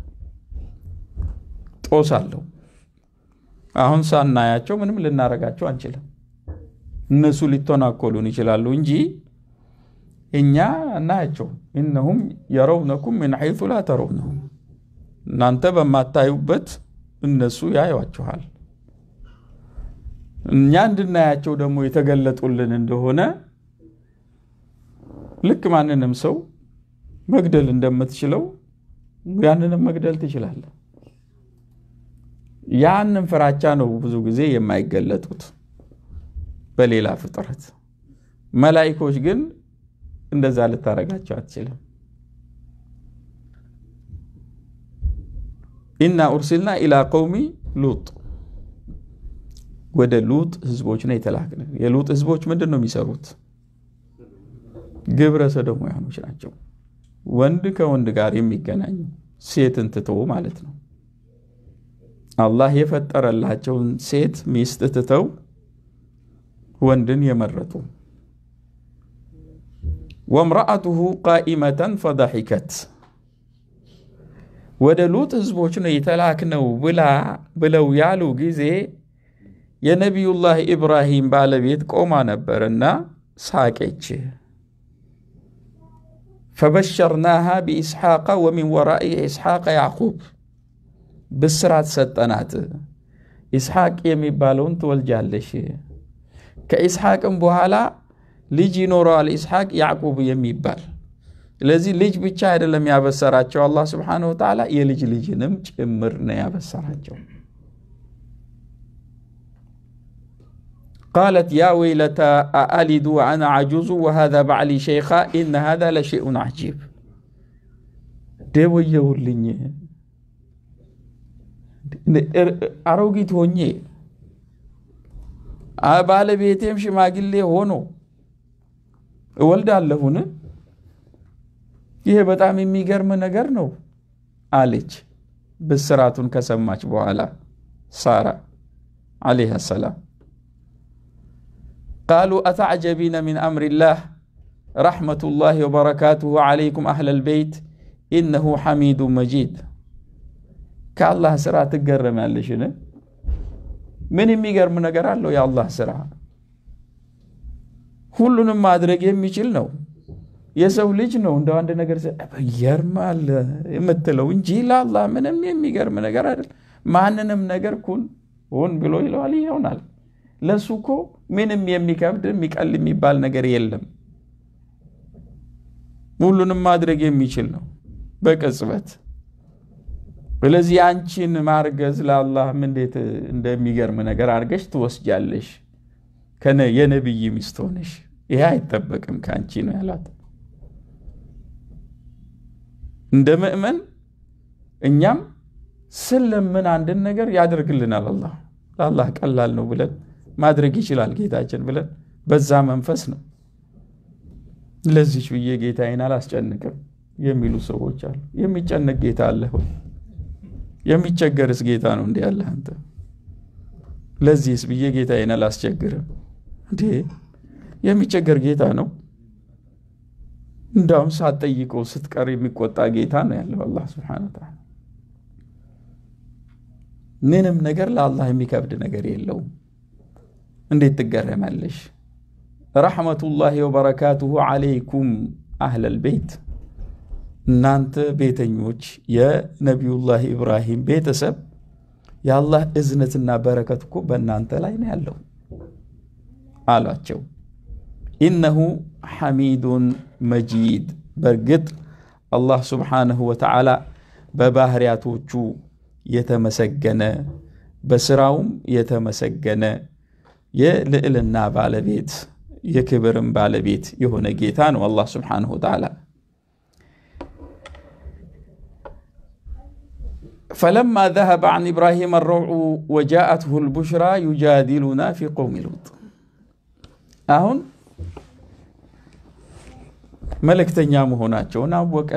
ጦስ አለው። አሁን ሳናያቸው ምንም ልናረጋቸው አንችልም። እነሱ ሊተናኮሉን ይችላሉ እንጂ እኛ እናያቸው። ኢነሁም የረውነኩም ምን ሐይቱ ላ ተረውነሁም እናንተ በማታዩበት እነሱ ያዩዋችኋል። እኛ እንድናያቸው ደግሞ የተገለጡልን እንደሆነ ልክ ማንንም ሰው መግደል እንደምትችለው ያንንም መግደል ትችላለህ። ያንን ፍራቻ ነው ብዙ ጊዜ የማይገለጡት በሌላ ፍጥረት። መላኢኮች ግን እንደዛ ልታረጋቸው አትችልም። ኢና ኡርሲልና ኢላ ቀውሚ ሉጥ ወደ ሉጥ ህዝቦች ነው የተላክን። የሉጥ ህዝቦች ምንድን ነው የሚሰሩት? ግብረ ሰዶማውያኖች ናቸው። ወንድ ከወንድ ጋር የሚገናኙ ሴትን ትቶ ማለት ነው። አላህ የፈጠረላቸውን ሴት ሚስት ትተው ወንድን የመረጡ ወምረአቱሁ ቃኢመተን ፈደሒከት ወደ ሉጥ ህዝቦች ነው የተላክነው ብላ ብለው ያሉ ጊዜ የነቢዩላህ ኢብራሂም ባለቤት ቆማ ነበርና ሳቄች። ፈበሸርናሃ ቢኢስሐቀ ወሚን ወራኢ ኢስሐቀ ያዕቁብ ብስራት ሰጠናት። ኢስሐቅ የሚባለውን ትወልጃለሽ፣ ከኢስሐቅም በኋላ ልጅ ይኖረዋል ኢስሐቅ ያዕቁብ የሚባል ስለዚህ ልጅ ብቻ አይደለም ያበሰራቸው አላህ ስብሓነሁ ወተዓላ የልጅ ልጅንም ጭምር ነው ያበሰራቸው። ቃለት ያ ወይለታ አአሊዱ ወአና ዓጁዙ ወሃዛ ባዕሊ ሸይኻ ኢነ ሃዛ ለሸይኡን ዓጂብ። ደወየውልኝ አሮጊት ሆኜ ባለቤቴም ሽማግሌ ሆኖ እወልዳለሁን? ይሄ በጣም የሚገርም ነገር ነው አለች። ብስራቱን ከሰማች በኋላ ሳራ ዓለይሃ ሰላም ቃሉ አተዕጀቢነ ሚን አምሪላህ ረሕመቱላህ ወበረካቱሁ ዓለይኩም አህለል በይት ኢነሁ ሐሚዱ መጂድ። ከአላህ ስራ ትገረማለሽን? ምን የሚገርም ነገር አለው? የአላህ ስራ ሁሉንም ማድረግ የሚችል ነው። የሰው ልጅ ነው እንደ አንድ ነገር ይገርማል የምትለው እንጂ ለአላህ ምንም የሚገርም ነገር አይደል። ማንንም ነገር ኩን ሁን ብሎ ይለዋል ይሆናል። ለእሱ እኮ ምንም የሚከብድ የሚቀል የሚባል ነገር የለም። ሁሉንም ማድረግ የሚችል ነው በቅጽበት። ስለዚህ አንቺን ማርገዝ ለአላህ እንዴት እንደሚገርም ነገር አድርገሽ ትወስጃለሽ፣ የነቢይ ሚስት ሆነሽ። ይሄ አይጠበቅም ከአንቺ ነው ያላት። እንደ ምእመን እኛም ስለምን አንድን ነገር ያደርግልናል አላህ ለአላህ ቀላል ነው ብለን ማድረግ ይችላል ጌታችን ብለን በዛ መንፈስ ነው ለዚች ብዬ ጌታዬን አላስጨንቅም የሚሉ ሰዎች አሉ። የሚጨነቅ ጌታ አለ ሆይ? የሚቸገርስ ጌታ ነው እንዲ ያለ አንተ ለዚህስ ብዬ ጌታዬን አላስቸግርም እንዴ? የሚቸገር ጌታ ነው። እንዳውም ሳትጠይቀው ስትቀር የሚቆጣ ጌታ ነው ያለው አላህ ስብሐነ ወተዓላ። ምንም ነገር ለአላህ የሚከብድ ነገር የለውም። እንዴት ትገረማለሽ? ረሕመቱላሂ ወበረካቱሁ ዓለይኩም አህለል ቤት እናንተ ቤተኞች የነቢዩላህ ኢብራሂም ቤተሰብ የአላህ እዝነትና በረከት እኮ በእናንተ ላይ ነው ያለው አሏቸው። ኢነሁ ሐሚዱን መጂድ በእርግጥ አላህ ስብሓነሁ ወተዓላ በባህሪያቶቹ የተመሰገነ በስራውም የተመሰገነ የልዕልና ባለቤት የክብርም ባለቤት የሆነ ጌታ ነው አላህ ስብሓነሁ ወተዓላ። ፈለማ ዘሀበ ዐን ኢብራሂም አረውዑ ወጃአትሁ ልቡሽራ ዩጃዲሉና ፊ ቀውሚ ሉጥ። አሁን መልእክተኛ መሆናቸውን አወቀ።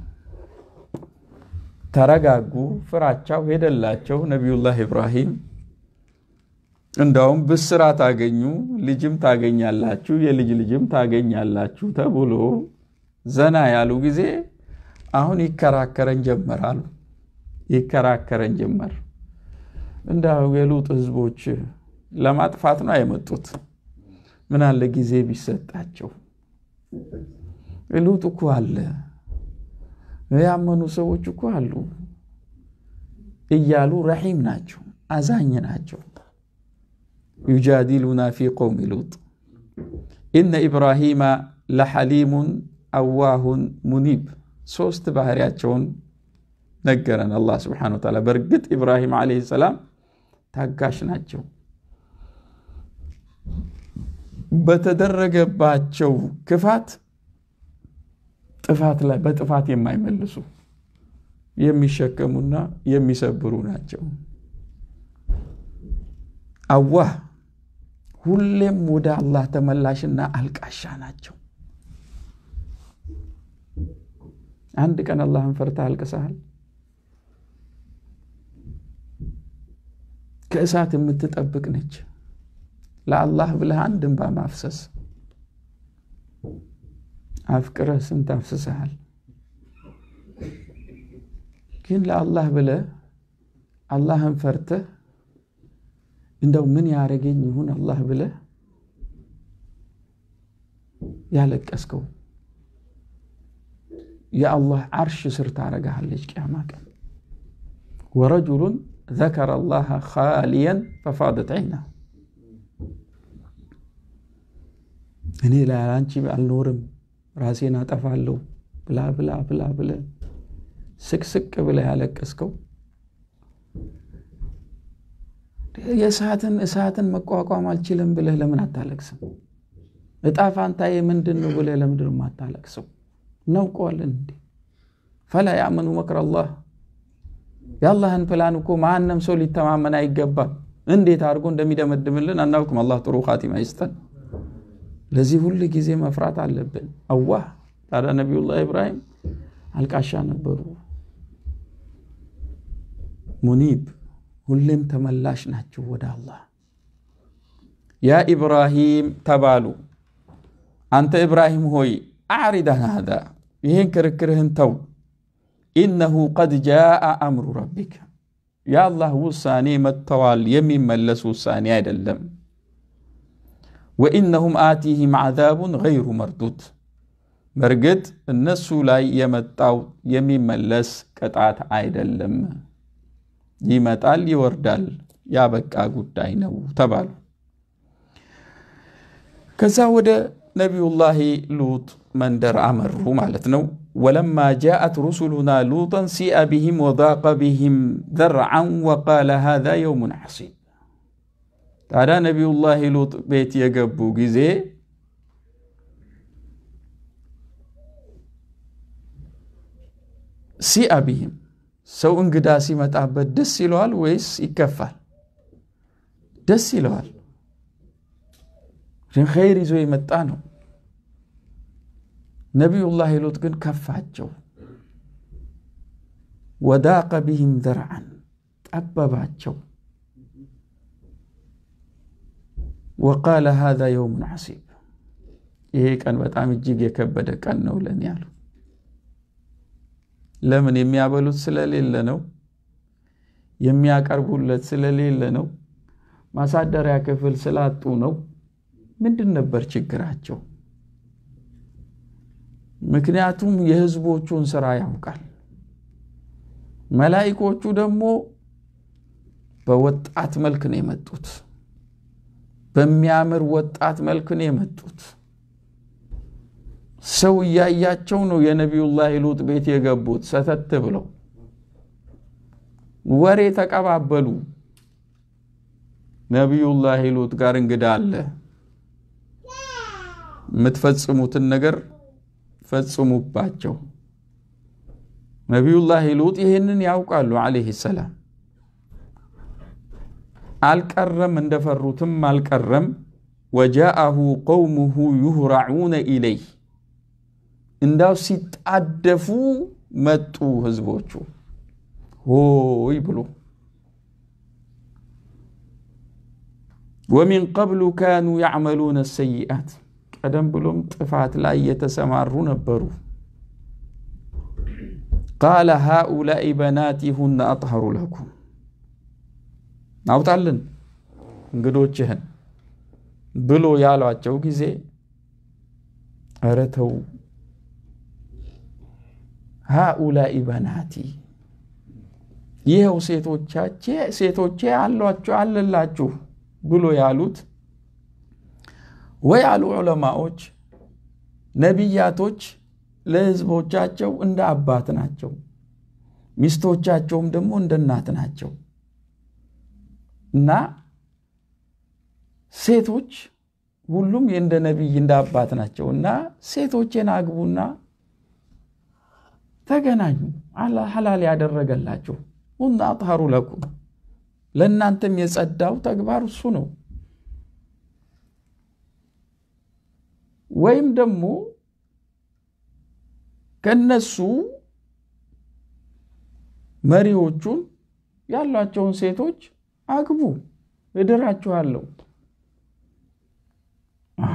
ተረጋጉ። ፍራቻው ሄደላቸው። ነቢዩላህ ኢብራሂም እንዳውም ብስራት ታገኙ፣ ልጅም ታገኛላችሁ፣ የልጅ ልጅም ታገኛላችሁ ተብሎ ዘና ያሉ ጊዜ አሁን ይከራከረን ጀመር አሉ። ይከራከረን ጀመር። እንዳው የሉጥ ህዝቦች ለማጥፋት ነው የመጡት። ምን አለ ጊዜ ቢሰጣቸው። ሉጥ እኮ አለ፣ ያመኑ ሰዎች እኮ አሉ እያሉ ረሒም ናቸው፣ አዛኝ ናቸው። ዩጃዲሉና ፊ ቀውሚ ሉጥ ኢነ ኢብራሂማ ለሐሊሙን አዋሁን ሙኒብ ሶስት ባህሪያቸውን ነገረን አላህ ስብሓነሁ ወተዓላ። በእርግጥ ኢብራሂም ዓለይሂ ሰላም ታጋሽ ናቸው። በተደረገባቸው ክፋት ጥፋት ላይ በጥፋት የማይመልሱ የሚሸከሙና የሚሰብሩ ናቸው። አዋህ ሁሌም ወደ አላህ ተመላሽና አልቃሻ ናቸው። አንድ ቀን አላህን ፈርተህ አልቅሰሃል? ከእሳት የምትጠብቅ ነች። ለአላህ ብለህ አንድ እንባ ማፍሰስ አፍቅረህ ስንት አፍስሰሃል። ግን ለአላህ ብለህ አላህን ፈርተህ እንደው ምን ያደረገኝ ይሁን አላህ ብለህ ያለቀስከው የአላህ ዓርሽ ስር ታረጋሃለች ቅያማ ቀን። ወረጁሉን ዘከረ አላህ ኻሊየን ፈፋደት ዐይና እኔ ለአንቺ አልኖርም ራሴን አጠፋለሁ ብላ ብላ ብላ ብለ ስቅስቅ ብለ ያለቀስከው የእሳትን እሳትን መቋቋም አልችልም ብለህ ለምን አታለቅስም? እጣ ፋንታዬ ምንድን ነው ብለህ ለምንድን ነው የማታለቅሰው? እናውቀዋለን እንዴ? ፈላ ያእመኑ መክረ አላህ የአላህን ፕላን እኮ ማንም ሰው ሊተማመን አይገባም። እንዴት አድርጎ እንደሚደመድምልን አናውቅም። አላህ ጥሩ ኻቲማ ይስጠን። ለዚህ ሁል ጊዜ መፍራት አለብን። አዋህ ታዲያ ነቢዩላህ ኢብራሂም አልቃሻ ነበሩ። ሙኒብ ሁሌም ተመላሽ ናቸው ወደ አላህ። ያ ኢብራሂም ተባሉ። አንተ ኢብራሂም ሆይ አዕሪድ አን ሃዛ ይህን ክርክርህን ተው። ኢነሁ ቀድ ጃአ አምሩ ረቢክ የአላህ ውሳኔ መጥተዋል። የሚመለስ ውሳኔ አይደለም። ወኢነሁም አቲህም ዓዛቡን ገይሩ መርዱድ በእርግጥ እነሱ ላይ የመጣው የሚመለስ ቅጣት አይደለም። ይመጣል፣ ይወርዳል፣ ያበቃ ጉዳይ ነው ተባሉ። ከዛ ወደ ነቢዩላሂ ሉጥ መንደር አመሩ ማለት ነው። ወለማ ጃአት ሩሱሉና ሉጠን ሲአ ቢህም ወዳቀ ቢህም ዘርዓን ወቃለ ሃዛ የውሙን ሐሲብ ታዲያ ነቢዩላህ ሉጥ ቤት የገቡ ጊዜ ሲአ ቢህም ሰው እንግዳ ሲመጣበት ደስ ይለዋል ወይስ ይከፋል? ደስ ይለዋል። ኸይር ይዞ የመጣ ነው። ነቢዩላህ ሉጥ ግን ከፋቸው። ወዳቀ ቢህም ዘርዓን ጠበባቸው። ወቃለ ሃዛ የውሙን ዐሲብ ይሄ ቀን በጣም እጅግ የከበደ ቀን ነው ለኔ ያሉ። ለምን? የሚያበሉት ስለሌለ ነው። የሚያቀርቡለት ስለሌለ ነው። ማሳደሪያ ክፍል ስላጡ ነው። ምንድን ነበር ችግራቸው? ምክንያቱም የህዝቦቹን ስራ ያውቃል። መላኢኮቹ ደግሞ በወጣት መልክ ነው የመጡት። በሚያምር ወጣት መልክ ነው የመጡት። ሰው እያያቸው ነው የነቢዩላህ ሉጥ ቤት የገቡት። ሰተት ብለው ወሬ ተቀባበሉ። ነቢዩላህ ሉጥ ጋር እንግዳ አለ፣ የምትፈጽሙትን ነገር ፈጽሙባቸው። ነቢዩላህ ሉጥ ይህንን ያውቃሉ ዓለይሂ ሰላም። አልቀረም እንደፈሩትም አልቀረም። ወጃአሁ ቀውሙሁ ዩህራዑነ ኢለይህ እንዳው ሲጣደፉ መጡ ህዝቦቹ ሆይ ብሎ ወሚን ቀብሉ ካኑ ያዕመሉነ ሰይአት ቀደም ብሎም ጥፋት ላይ የተሰማሩ ነበሩ። ቃለ ሃኡላኢ በናቲ ሁነ አጥሀሩ ለኩም አውጣልን እንግዶችህን ብሎ ያሏቸው ጊዜ ኧረ ተው ሃኡላኢ በናቲ ይኸው ሴቶቻቼ ሴቶቼ አሏችሁ አለላችሁ ብሎ ያሉት ወይ አሉ ዑለማዎች ነቢያቶች ለህዝቦቻቸው እንደ አባት ናቸው፣ ሚስቶቻቸውም ደግሞ እንደ እናት ናቸው እና ሴቶች ሁሉም እንደ ነቢይ እንደ አባት ናቸው እና ሴቶቼን አግቡና ተገናኙ ሐላል ያደረገላችሁ ሁና አጥሀሩ ለኩም ለእናንተም የጸዳው ተግባር እሱ ነው። ወይም ደግሞ ከነሱ መሪዎቹን ያሏቸውን ሴቶች አግቡ፣ እድራችኋለሁ። አሃ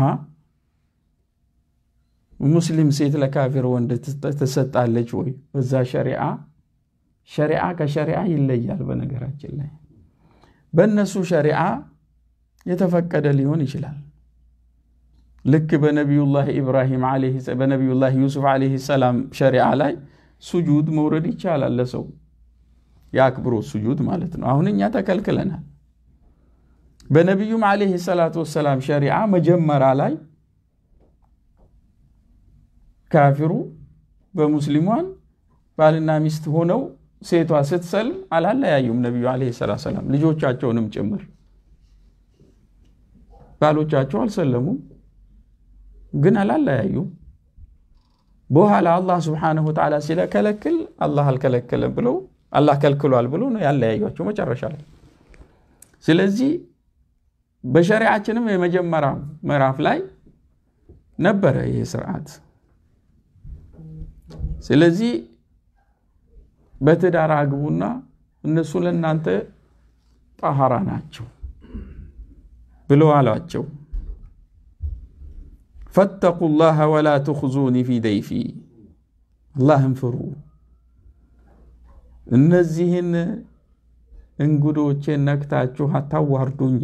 ሙስሊም ሴት ለካፊር ወንድ ትሰጣለች ወይ? በዛ ሸሪዓ ሸሪዓ ከሸሪዓ ይለያል። በነገራችን ላይ በእነሱ ሸሪዓ የተፈቀደ ሊሆን ይችላል። ልክ በነቢዩላህ ኢብራሂም በነቢዩላህ ዩሱፍ ዓለይሂ ሰላም ሸሪዓ ላይ ሱጁድ መውረድ ይቻላል። ለሰው የአክብሮት ሱጁድ ማለት ነው። አሁን እኛ ተከልክለናል። በነቢዩም ዓለይሂ ሰላቱ ወሰላም ሸሪዓ መጀመሪያ ላይ ካፊሩ በሙስሊሟን ባልና ሚስት ሆነው ሴቷ ስትሰልም አላለያዩም። ነቢዩ ዓለይሂ ሰላቱ ወሰላም ልጆቻቸውንም ጭምር ባሎቻቸው አልሰለሙም፣ ግን አላለያዩም። በኋላ አላህ ስብሓነሁ ወተዓላ ሲለከለክል አላህ አልከለከለም ብለው አላህ ከልክሏል ብሎ ነው ያለያዩቸው መጨረሻ ላይ። ስለዚህ በሸሪዓችንም የመጀመሪያ ምዕራፍ ላይ ነበረ ይህ ስርዓት። ስለዚህ በትዳር አግቡና እነሱ ለእናንተ ጣሃራ ናቸው ብለው አሏቸው። ፈተቁ ላህ ወላ ትኽዙኒ ፊ ደይፊ፣ አላህን ፍሩ፣ እነዚህን እንግዶቼን ነክታችሁ አታዋርዱኝ፣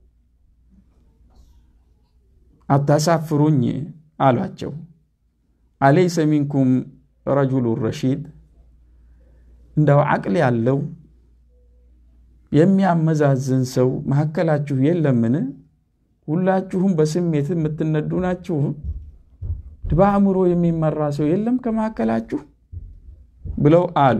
አታሳፍሩኝ አሏቸው። አለይሰ ሚንኩም ረጁሉ ረሺድ እንደው አቅል ያለው የሚያመዛዝን ሰው መካከላችሁ የለምን? ሁላችሁም በስሜት የምትነዱ ናችሁ። በአእምሮ የሚመራ ሰው የለም ከመካከላችሁ ብለው አሉ።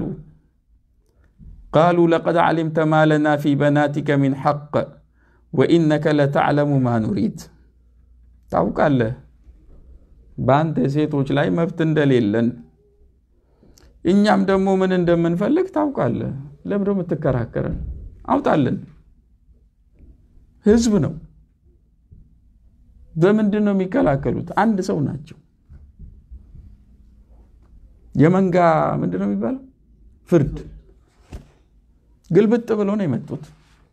ቃሉ ለቀድ ዓሊምተ ማ ለና ፊ በናቲከ ሚን ሐቅ ወኢነከ ለተዕለሙ ማ ኑሪድ። ታውቃለህ በአንተ ሴቶች ላይ መብት እንደሌለን እኛም ደግሞ ምን እንደምንፈልግ ታውቃለህ። ለምዶ የምትከራከረን? አውጣልን። ህዝብ ነው። በምንድን ነው የሚከላከሉት? አንድ ሰው ናቸው። የመንጋ ምንድን ነው የሚባለው? ፍርድ ግልብጥ ብሎ ነው የመጡት።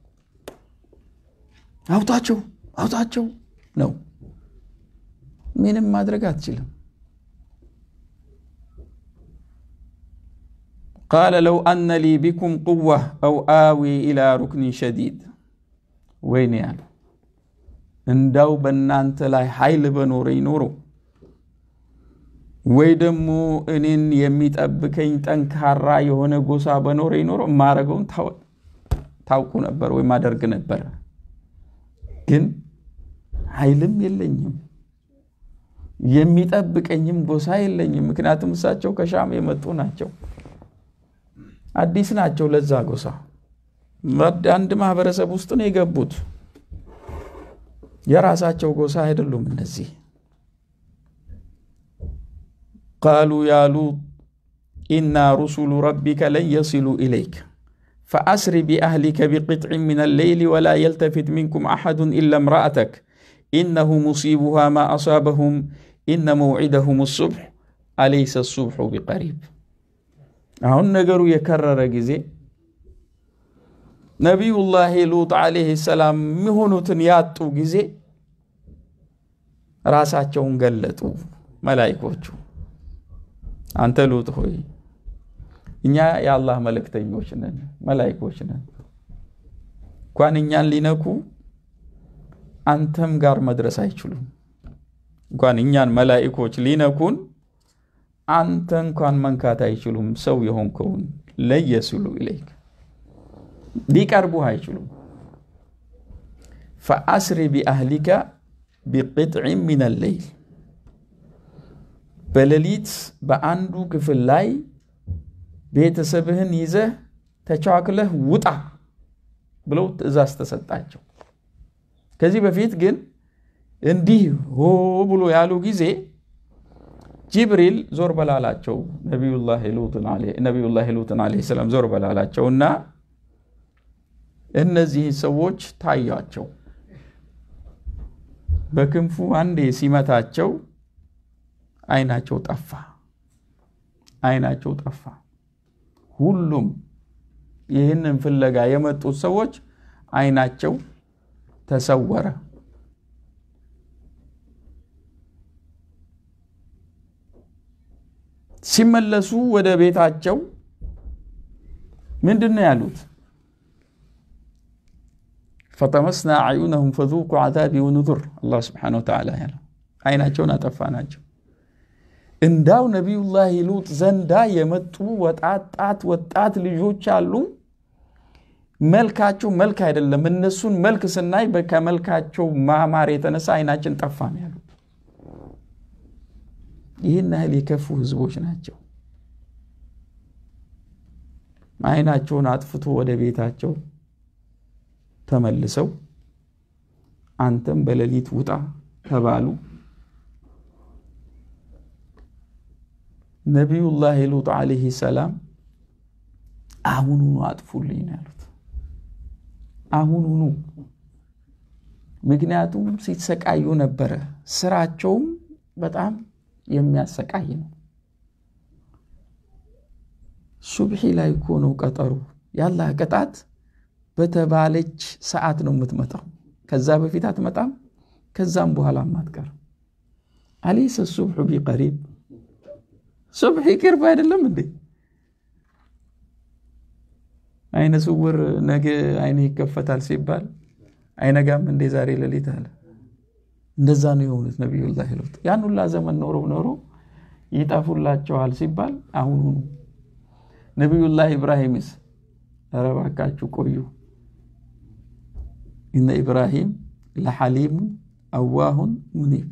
አውጣቸው አውጣቸው ነው። ምንም ማድረግ አትችልም። ቃለ ለው አነ ሊ ቢኩም ቁዋ አው አዊ ኢላ ሩክኒን ሸዲድ ወይኔ ያሉ እንዳው በእናንተ ላይ ኃይል በኖረኝ ኖሮ ወይ ደግሞ እኔን የሚጠብቀኝ ጠንካራ የሆነ ጎሳ በኖረኝ ኖሮ የማረገውን ታውቁ ነበር ወይም አደርግ ነበረ። ግን ኃይልም የለኝም የሚጠብቀኝም ጎሳ የለኝም። ምክንያቱም እሳቸው ከሻም የመጡ ናቸው፣ አዲስ ናቸው ለዛ ጎሳ። አንድ ማህበረሰብ ውስጥ ነው የገቡት። የራሳቸው ጎሳ አይደሉም እነዚህ። ቃሉ ያ ሉጥ ኢና ሩሱሉ ረቢከ ለን የሲሉ ኢለይክ ፈአስሪ ቢአህሊከ ቢቅጥዕ ምን አለይሊ ወላ የልተፊት ሚንኩም አሐዱን ኢላ እምረአተክ ኢነሁ ሙሲቡሃ ማ አሳበሁም ኢነ መውዒደሁም ሱብሕ አለይሰ ሱብሑ ቢቀሪብ። አሁን ነገሩ የከረረ ጊዜ ነቢዩላህ ሉጥ ዓለይህ ሰላም የሚሆኑትን ያጡ ጊዜ ራሳቸውን ገለጡ መላይኮቹ። አንተ ሉጥ ሆይ እኛ የአላህ መልእክተኞች ነን፣ መላይኮች ነን። እንኳን እኛን ሊነኩ አንተም ጋር መድረስ አይችሉም። እንኳን እኛን መላይኮች ሊነኩን አንተ እንኳን መንካት አይችሉም። ሰው የሆንከውን ለየስሉ ኢለይክ ሊቀርቡህ አይችሉም። ፈአስሪ ቢአህሊካ ቢቅጥዕ ምን አለይል በሌሊት በአንዱ ክፍል ላይ ቤተሰብህን ይዘህ ተቻክለህ ውጣ ብለው ትእዛዝ ተሰጣቸው። ከዚህ በፊት ግን እንዲህ ሆ ብሎ ያሉ ጊዜ ጅብሪል ዞር በላላቸው ነቢዩላህ ሉጥን ዓለይሂ ሰላም ዞር በላላቸው እና እነዚህ ሰዎች ታያቸው። በክንፉ አንዴ ሲመታቸው አይናቸው ጠፋ፣ አይናቸው ጠፋ። ሁሉም ይህንን ፍለጋ የመጡት ሰዎች አይናቸው ተሰወረ። ሲመለሱ ወደ ቤታቸው ምንድን ነው ያሉት? ፈጠመስና አዩነሁም ፈዙቁ ዓዛቢ ወኑዙር አላህ ስብሓነሁ ወተዓላ ያለው አይናቸውን አጠፋ ናቸው። እንዳው ነቢዩላህ ሉጥ ዘንዳ የመጡ ወጣጣት ወጣት ልጆች አሉ። መልካቸው መልክ አይደለም። እነሱን መልክ ስናይ ከመልካቸው ማማር የተነሳ አይናችን ጠፋ ነው ያሉት። ይህን ያህል የከፉ ህዝቦች ናቸው። አይናቸውን አጥፍቶ ወደ ቤታቸው ተመልሰው አንተም በሌሊት ውጣ ተባሉ። ነቢዩላህ ሉጥ ዓለይሂ ሰላም አሁኑኑ አጥፉልኝ ነው ያሉት። አሁኑኑ። ምክንያቱም ሲሰቃዩ ነበረ። ስራቸውም በጣም የሚያሰቃይ ነው። ሱብሒ ላይ እኮ ነው ቀጠሩ። ያላህ ቅጣት በተባለች ሰዓት ነው የምትመጣው። ከዛ በፊት አትመጣም፣ ከዛም በኋላም አትቀርም። አለይሰ ሱብሑ ቢቀሪብ ሱብሒ ቅርብ አይደለም እንዴ? አይነ ስውር ነገ አይነ ይከፈታል ሲባል አይነጋም እንዴ ዛሬ ሌሊት አለ። እንደዛ ነው የሆኑት ነቢዩላህ ሉጥ። ያን ሁላ ዘመን ኖረው ኖረው ይጠፉላቸዋል ሲባል አሁኑኑ። ነቢዩላህ ኢብራሂምስ ኧረ እባካችሁ ቆዩ፣ እነ ኢብራሂም ለሐሊሙን አዋሁን ሙኒብ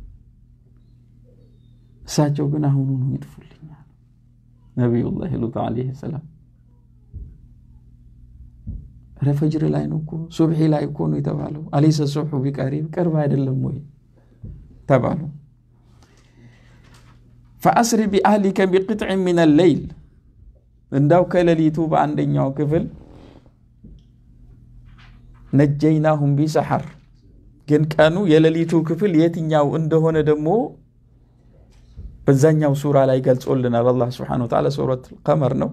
እሳቸው ግን አሁኑኑ ይጥፉልኛል። ነቢዩላህ ሉጥ ዓለይሂ ሰላም ኧረ ፈጅር ላይ ነው እኮ ሱብሒ ላይ እኮ ነው የተባለው። አለይሰ ሱብሑ ቢቀሪብ ቅርብ አይደለም ወይ ተባሉ። ፈአስሪ ቢአህሊከ ቢቅጥዕ ምን አለይል እንዳው ከሌሊቱ በአንደኛው ክፍል ነጀይናሁም ቢሰሐር ግን ቀኑ የሌሊቱ ክፍል የትኛው እንደሆነ ደግሞ በዛኛው ሱራ ላይ ገልጾልናል። አላህ ስብሓነሁ ወተዓላ ሱረት ቀመር ነው።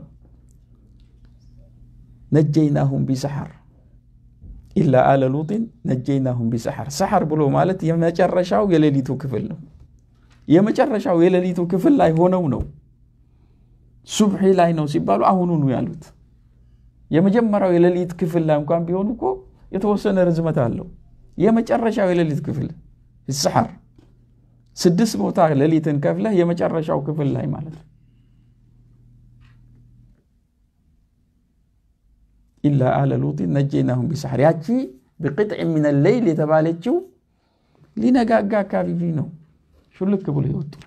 ነጀይናሁም ቢሰሐር ኢላ አለ ሉጢን ነጀይናሁም ቢሰሐር። ሰሐር ብሎ ማለት የመጨረሻው የሌሊቱ ክፍል ነው። የመጨረሻው የሌሊቱ ክፍል ላይ ሆነው ነው። ሱብሒ ላይ ነው ሲባሉ አሁኑኑ ያሉት። የመጀመሪያው የሌሊት ክፍል ላይ እንኳን ቢሆኑ እኮ የተወሰነ ርዝመት አለው። የመጨረሻው የሌሊት ክፍል ሰሐር ስድስት ቦታ ሌሊትን ከፍለህ የመጨረሻው ክፍል ላይ ማለት ነው። ኢላ አለ ሉጢን ነጀይናሁም ቢሰሐር። ያቺ ብቅጥዕ ሚን ሌይል የተባለችው ሊነጋጋ አካባቢ ነው ሹልክ ብሎ የወጡት።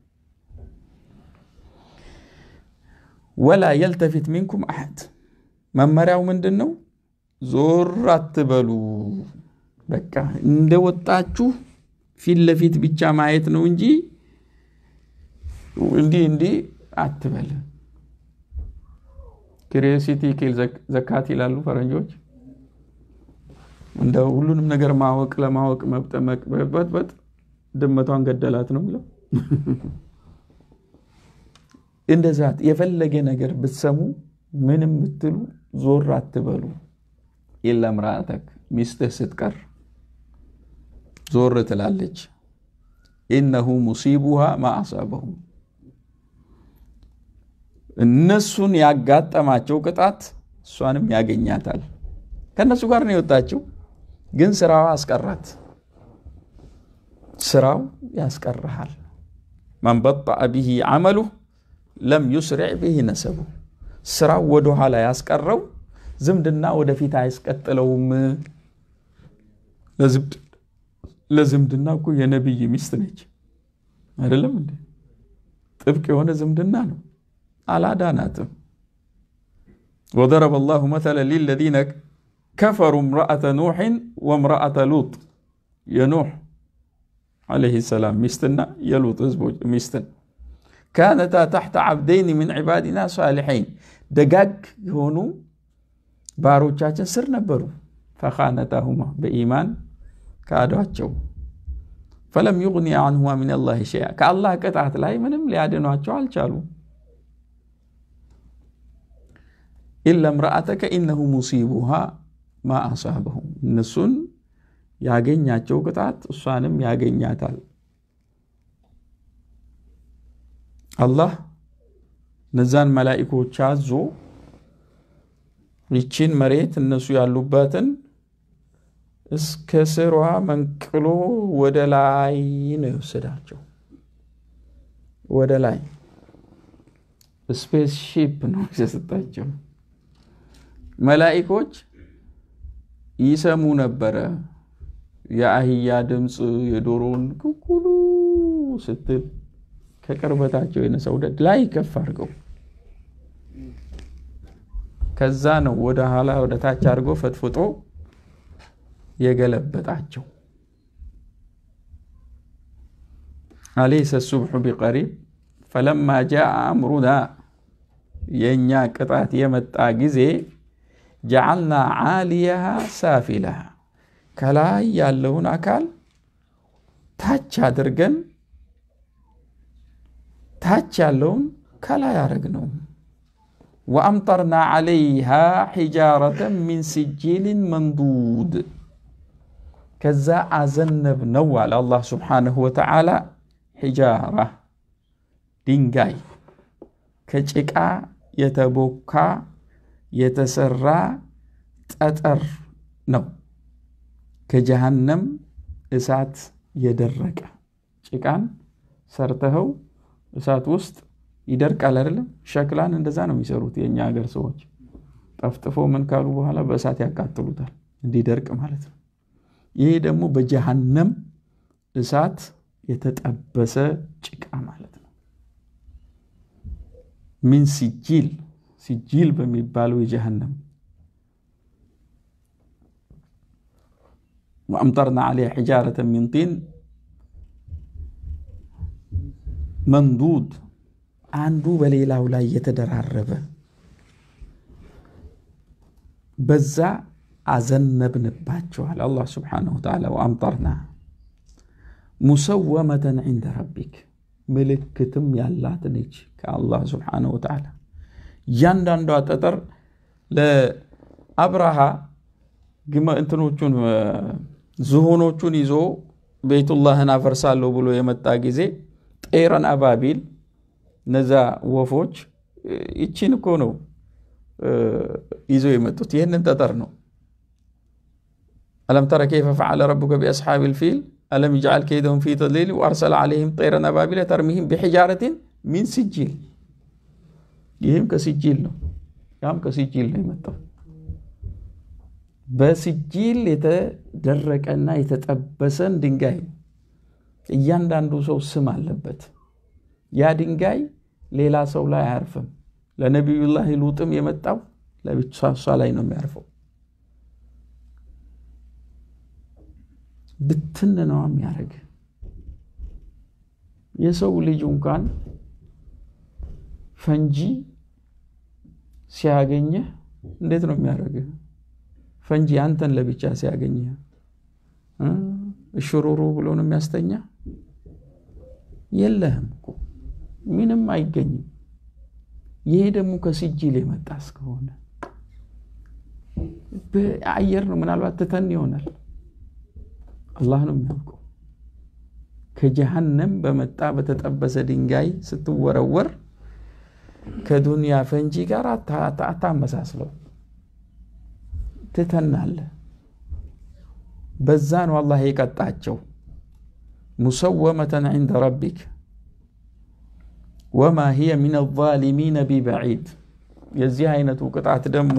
ወላ የልተፊት ሚንኩም አሐድ። መመሪያው ምንድን ነው? ዞር አትበሉ። በቃ እንደወጣችሁ ፊት ለፊት ብቻ ማየት ነው እንጂ እንዲህ እንዲህ አትበል። ክሪዮሲቲ ኪል ዘካት ይላሉ ፈረንጆች። እንደ ሁሉንም ነገር ማወቅ ለማወቅ መብጠመቅ በጥበጥ ድመቷን ገደላት ነው የሚለው። እንደዛ የፈለገ ነገር ብትሰሙ ምንም ብትሉ ዞር አትበሉ። ኢላ ምራአተክ ሚስትህ ስትቀር ዞር ትላለች። ኢነሁ ሙሲቡሃ ማ አሳበሁም እነሱን ያጋጠማቸው ቅጣት እሷንም ያገኛታል። ከእነሱ ጋር ነው የወጣችው፣ ግን ስራዋ አስቀራት። ስራው ያስቀርሃል። መን በጠዐ ብሂ ዐመሉ ለም ዩስሪዕ ብሂ ነሰቡ። ስራው ወደኋላ ያስቀረው ዝምድና ወደፊት አያስቀጥለውም። ለዝምድና እኮ የነቢይ ሚስት ነች አይደለም እንዴ? ጥብቅ የሆነ ዝምድና ነው። አላዳናትም። ወደረበ ላሁ መተለ ሊለዚነ ከፈሩ እምረአተ ኑሕን ወእምረአተ ሉጥ የኑሕ ዓለይሂ ሰላም ሚስትና የሉጥ ህዝቦች ሚስትን ካነታ ታሕተ ዓብደይን ምን ዒባዲና ሳሊሐይን ደጋግ የሆኑ ባሮቻችን ስር ነበሩ። ፈኻነታሁማ በኢማን ካዷቸው። ፈለም ዩግኒ አንሁማ ምን ላህ ሸይአ ከአላህ ቅጣት ላይ ምንም ሊያድኗቸው አልቻሉም። ኢላ እምረአተከ ኢነሁ ሙሲቡሃ ማ አሳበሁም እነሱን ያገኛቸው ቅጣት እሷንም ያገኛታል። አላህ እነዛን መላኢኮች አዞ ይቺን መሬት እነሱ ያሉበትን እስከ ስሯ መንቅሎ ወደ ላይ ነው የወሰዳቸው። ወደ ላይ ስፔስ ሺፕ ነው የሰጣቸው። መላኢኮች ይሰሙ ነበረ የአህያ ድምፅ የዶሮን ኩኩሉ ስትል ከቅርበታቸው የነሰው ደድ ላይ ከፍ አድርገው ከዛ ነው ወደ ኋላ ወደ ታች አድርጎ ፈጥፍጦ የገለበጣቸው። አለይሰ ሱብሑ ቢቀሪብ ፈለማ ጃአ አምሩና የእኛ ቅጣት የመጣ ጊዜ ጀዓልና ዓሊያሃ ሳፊላሃ ከላይ ያለውን አካል ታች አድርገን ታች ያለውን ከላይ አረግ ነው። ወአምጠርና ዓለይሃ ሒጃረተን ሚን ሲጂልን መንዱድ ከዛ አዘነብ ነው አለ አላህ ስብሓነሁ ወተዓላ። ሒጃራ ድንጋይ ከጭቃ የተቦካ የተሰራ ጠጠር ነው። ከጀሃነም እሳት የደረቀ ጭቃን ሰርተኸው እሳት ውስጥ ይደርቃል አይደለም? ሸክላን እንደዛ ነው የሚሰሩት የእኛ ሀገር ሰዎች። ጠፍጥፎ ምን ካሉ በኋላ በእሳት ያቃጥሉታል እንዲደርቅ ማለት ነው። ይሄ ደግሞ በጀሃነም እሳት የተጠበሰ ጭቃ ማለት ነው። ሚን ሲጂል ሲጂል በሚባለው የጀሃነም ወአምጠርና ዓለይሃ ሒጃረተን ሚን ጢን መንዱድ አንዱ በሌላው ላይ የተደራረበ በዛ አዘነብንባቸዋል። አላህ ስብሓነሁ ወተዓላ ወአምጠርና ሙሰወመተን ዒንደ ረቢክ ምልክትም ያላት ነች ከአላህ ስብሓነሁ ወተዓላ። እያንዳንዷ ጠጠር ለአብርሃ እንትኖቹን ዝሆኖቹን ይዞ ቤቱላህን አፈርሳለሁ ብሎ የመጣ ጊዜ ጤረን አባቢል እነዛ ወፎች ይቺን እኮ ነው ይዘው የመጡት ይህንን ጠጠር ነው። አለም ተረ ከይፈ ፈዓለ ረቡከ ቢአስሓቢል ፊል አለም ይጅዓል ከይደሁም ፊ ተድሊል ወአርሰለ ዓለይሂም ጠይረን አባቢለ ተርሚሂም ቢሒጃረቲን ሚን ሲጂል። ይህም ከሲጂል ነው፣ ያም ከሲጂል ነው የመጣው። በሲጂል የተደረቀና የተጠበሰን ድንጋይ እያንዳንዱ ሰው ስም አለበት። ያ ድንጋይ ሌላ ሰው ላይ አያርፍም። ለነቢዩላህ ሉጥም የመጣው ለብቻ እሷ ላይ ነው የሚያርፈው። ብትን ነው የሚያደርግ። የሰው ልጅ እንኳን ፈንጂ ሲያገኘህ እንዴት ነው የሚያደርግህ? ፈንጂ አንተን ለብቻ ሲያገኘህ እሽሩሩ ብሎ ነው የሚያስተኛ? የለህም እኮ ምንም አይገኝም። ይሄ ደግሞ ከሲጂል የመጣ እስከሆነ በአየር ነው ምናልባት ትተን ይሆናል። አላህ ነው የሚያውቀው። ከጀሃነም በመጣ በተጠበሰ ድንጋይ ስትወረወር ከዱንያ ፈንጂ ጋር አታመሳስለው፣ ትተናለህ። በዛ ነው አላህ የቀጣቸው። ሙሰወመተን ዒንደ ረቢክ ወማ ሂየ ሚነ ዛሊሚነ ቢበዒድ። የዚህ አይነቱ ቅጣት ደግሞ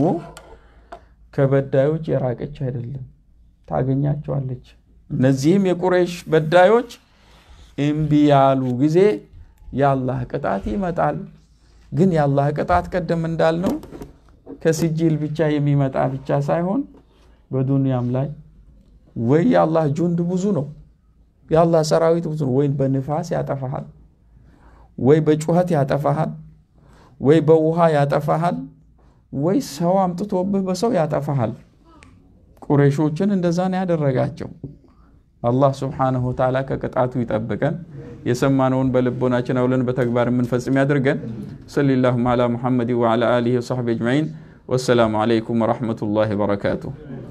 ከበዳዮች የራቀች አይደለም፣ ታገኛቸዋለች። እነዚህም የቁረይሽ በዳዮች እምቢ ያሉ ጊዜ የአላህ ቅጣት ይመጣል። ግን የአላህ ቅጣት ቀደም እንዳልነው ከሲጂል ብቻ የሚመጣ ብቻ ሳይሆን በዱንያም ላይ ወይ የአላህ ጁንድ ብዙ ነው፣ የአላህ ሰራዊት ብዙ ነው። ወይ በንፋስ ያጠፋሃል፣ ወይ በጩኸት ያጠፋሃል፣ ወይ በውሃ ያጠፋሃል፣ ወይ ሰው አምጥቶብህ በሰው ያጠፋሃል። ቁረይሾችን እንደዛ ነው ያደረጋቸው። አላህ ስብሓነሁ ወተዓላ ከቅጣቱ ይጠብቀን። የሰማነውን በልቦናችን አውለን በተግባር የምንፈጽም ያድርገን። ሰለላሁ ዐላ ሙሐመድ ወዐላ አሊሂ ወሰሕቢሂ አጅመዒን። ወሰላሙ ዐለይኩም ወረሕመቱላሂ ወበረካቱሁ።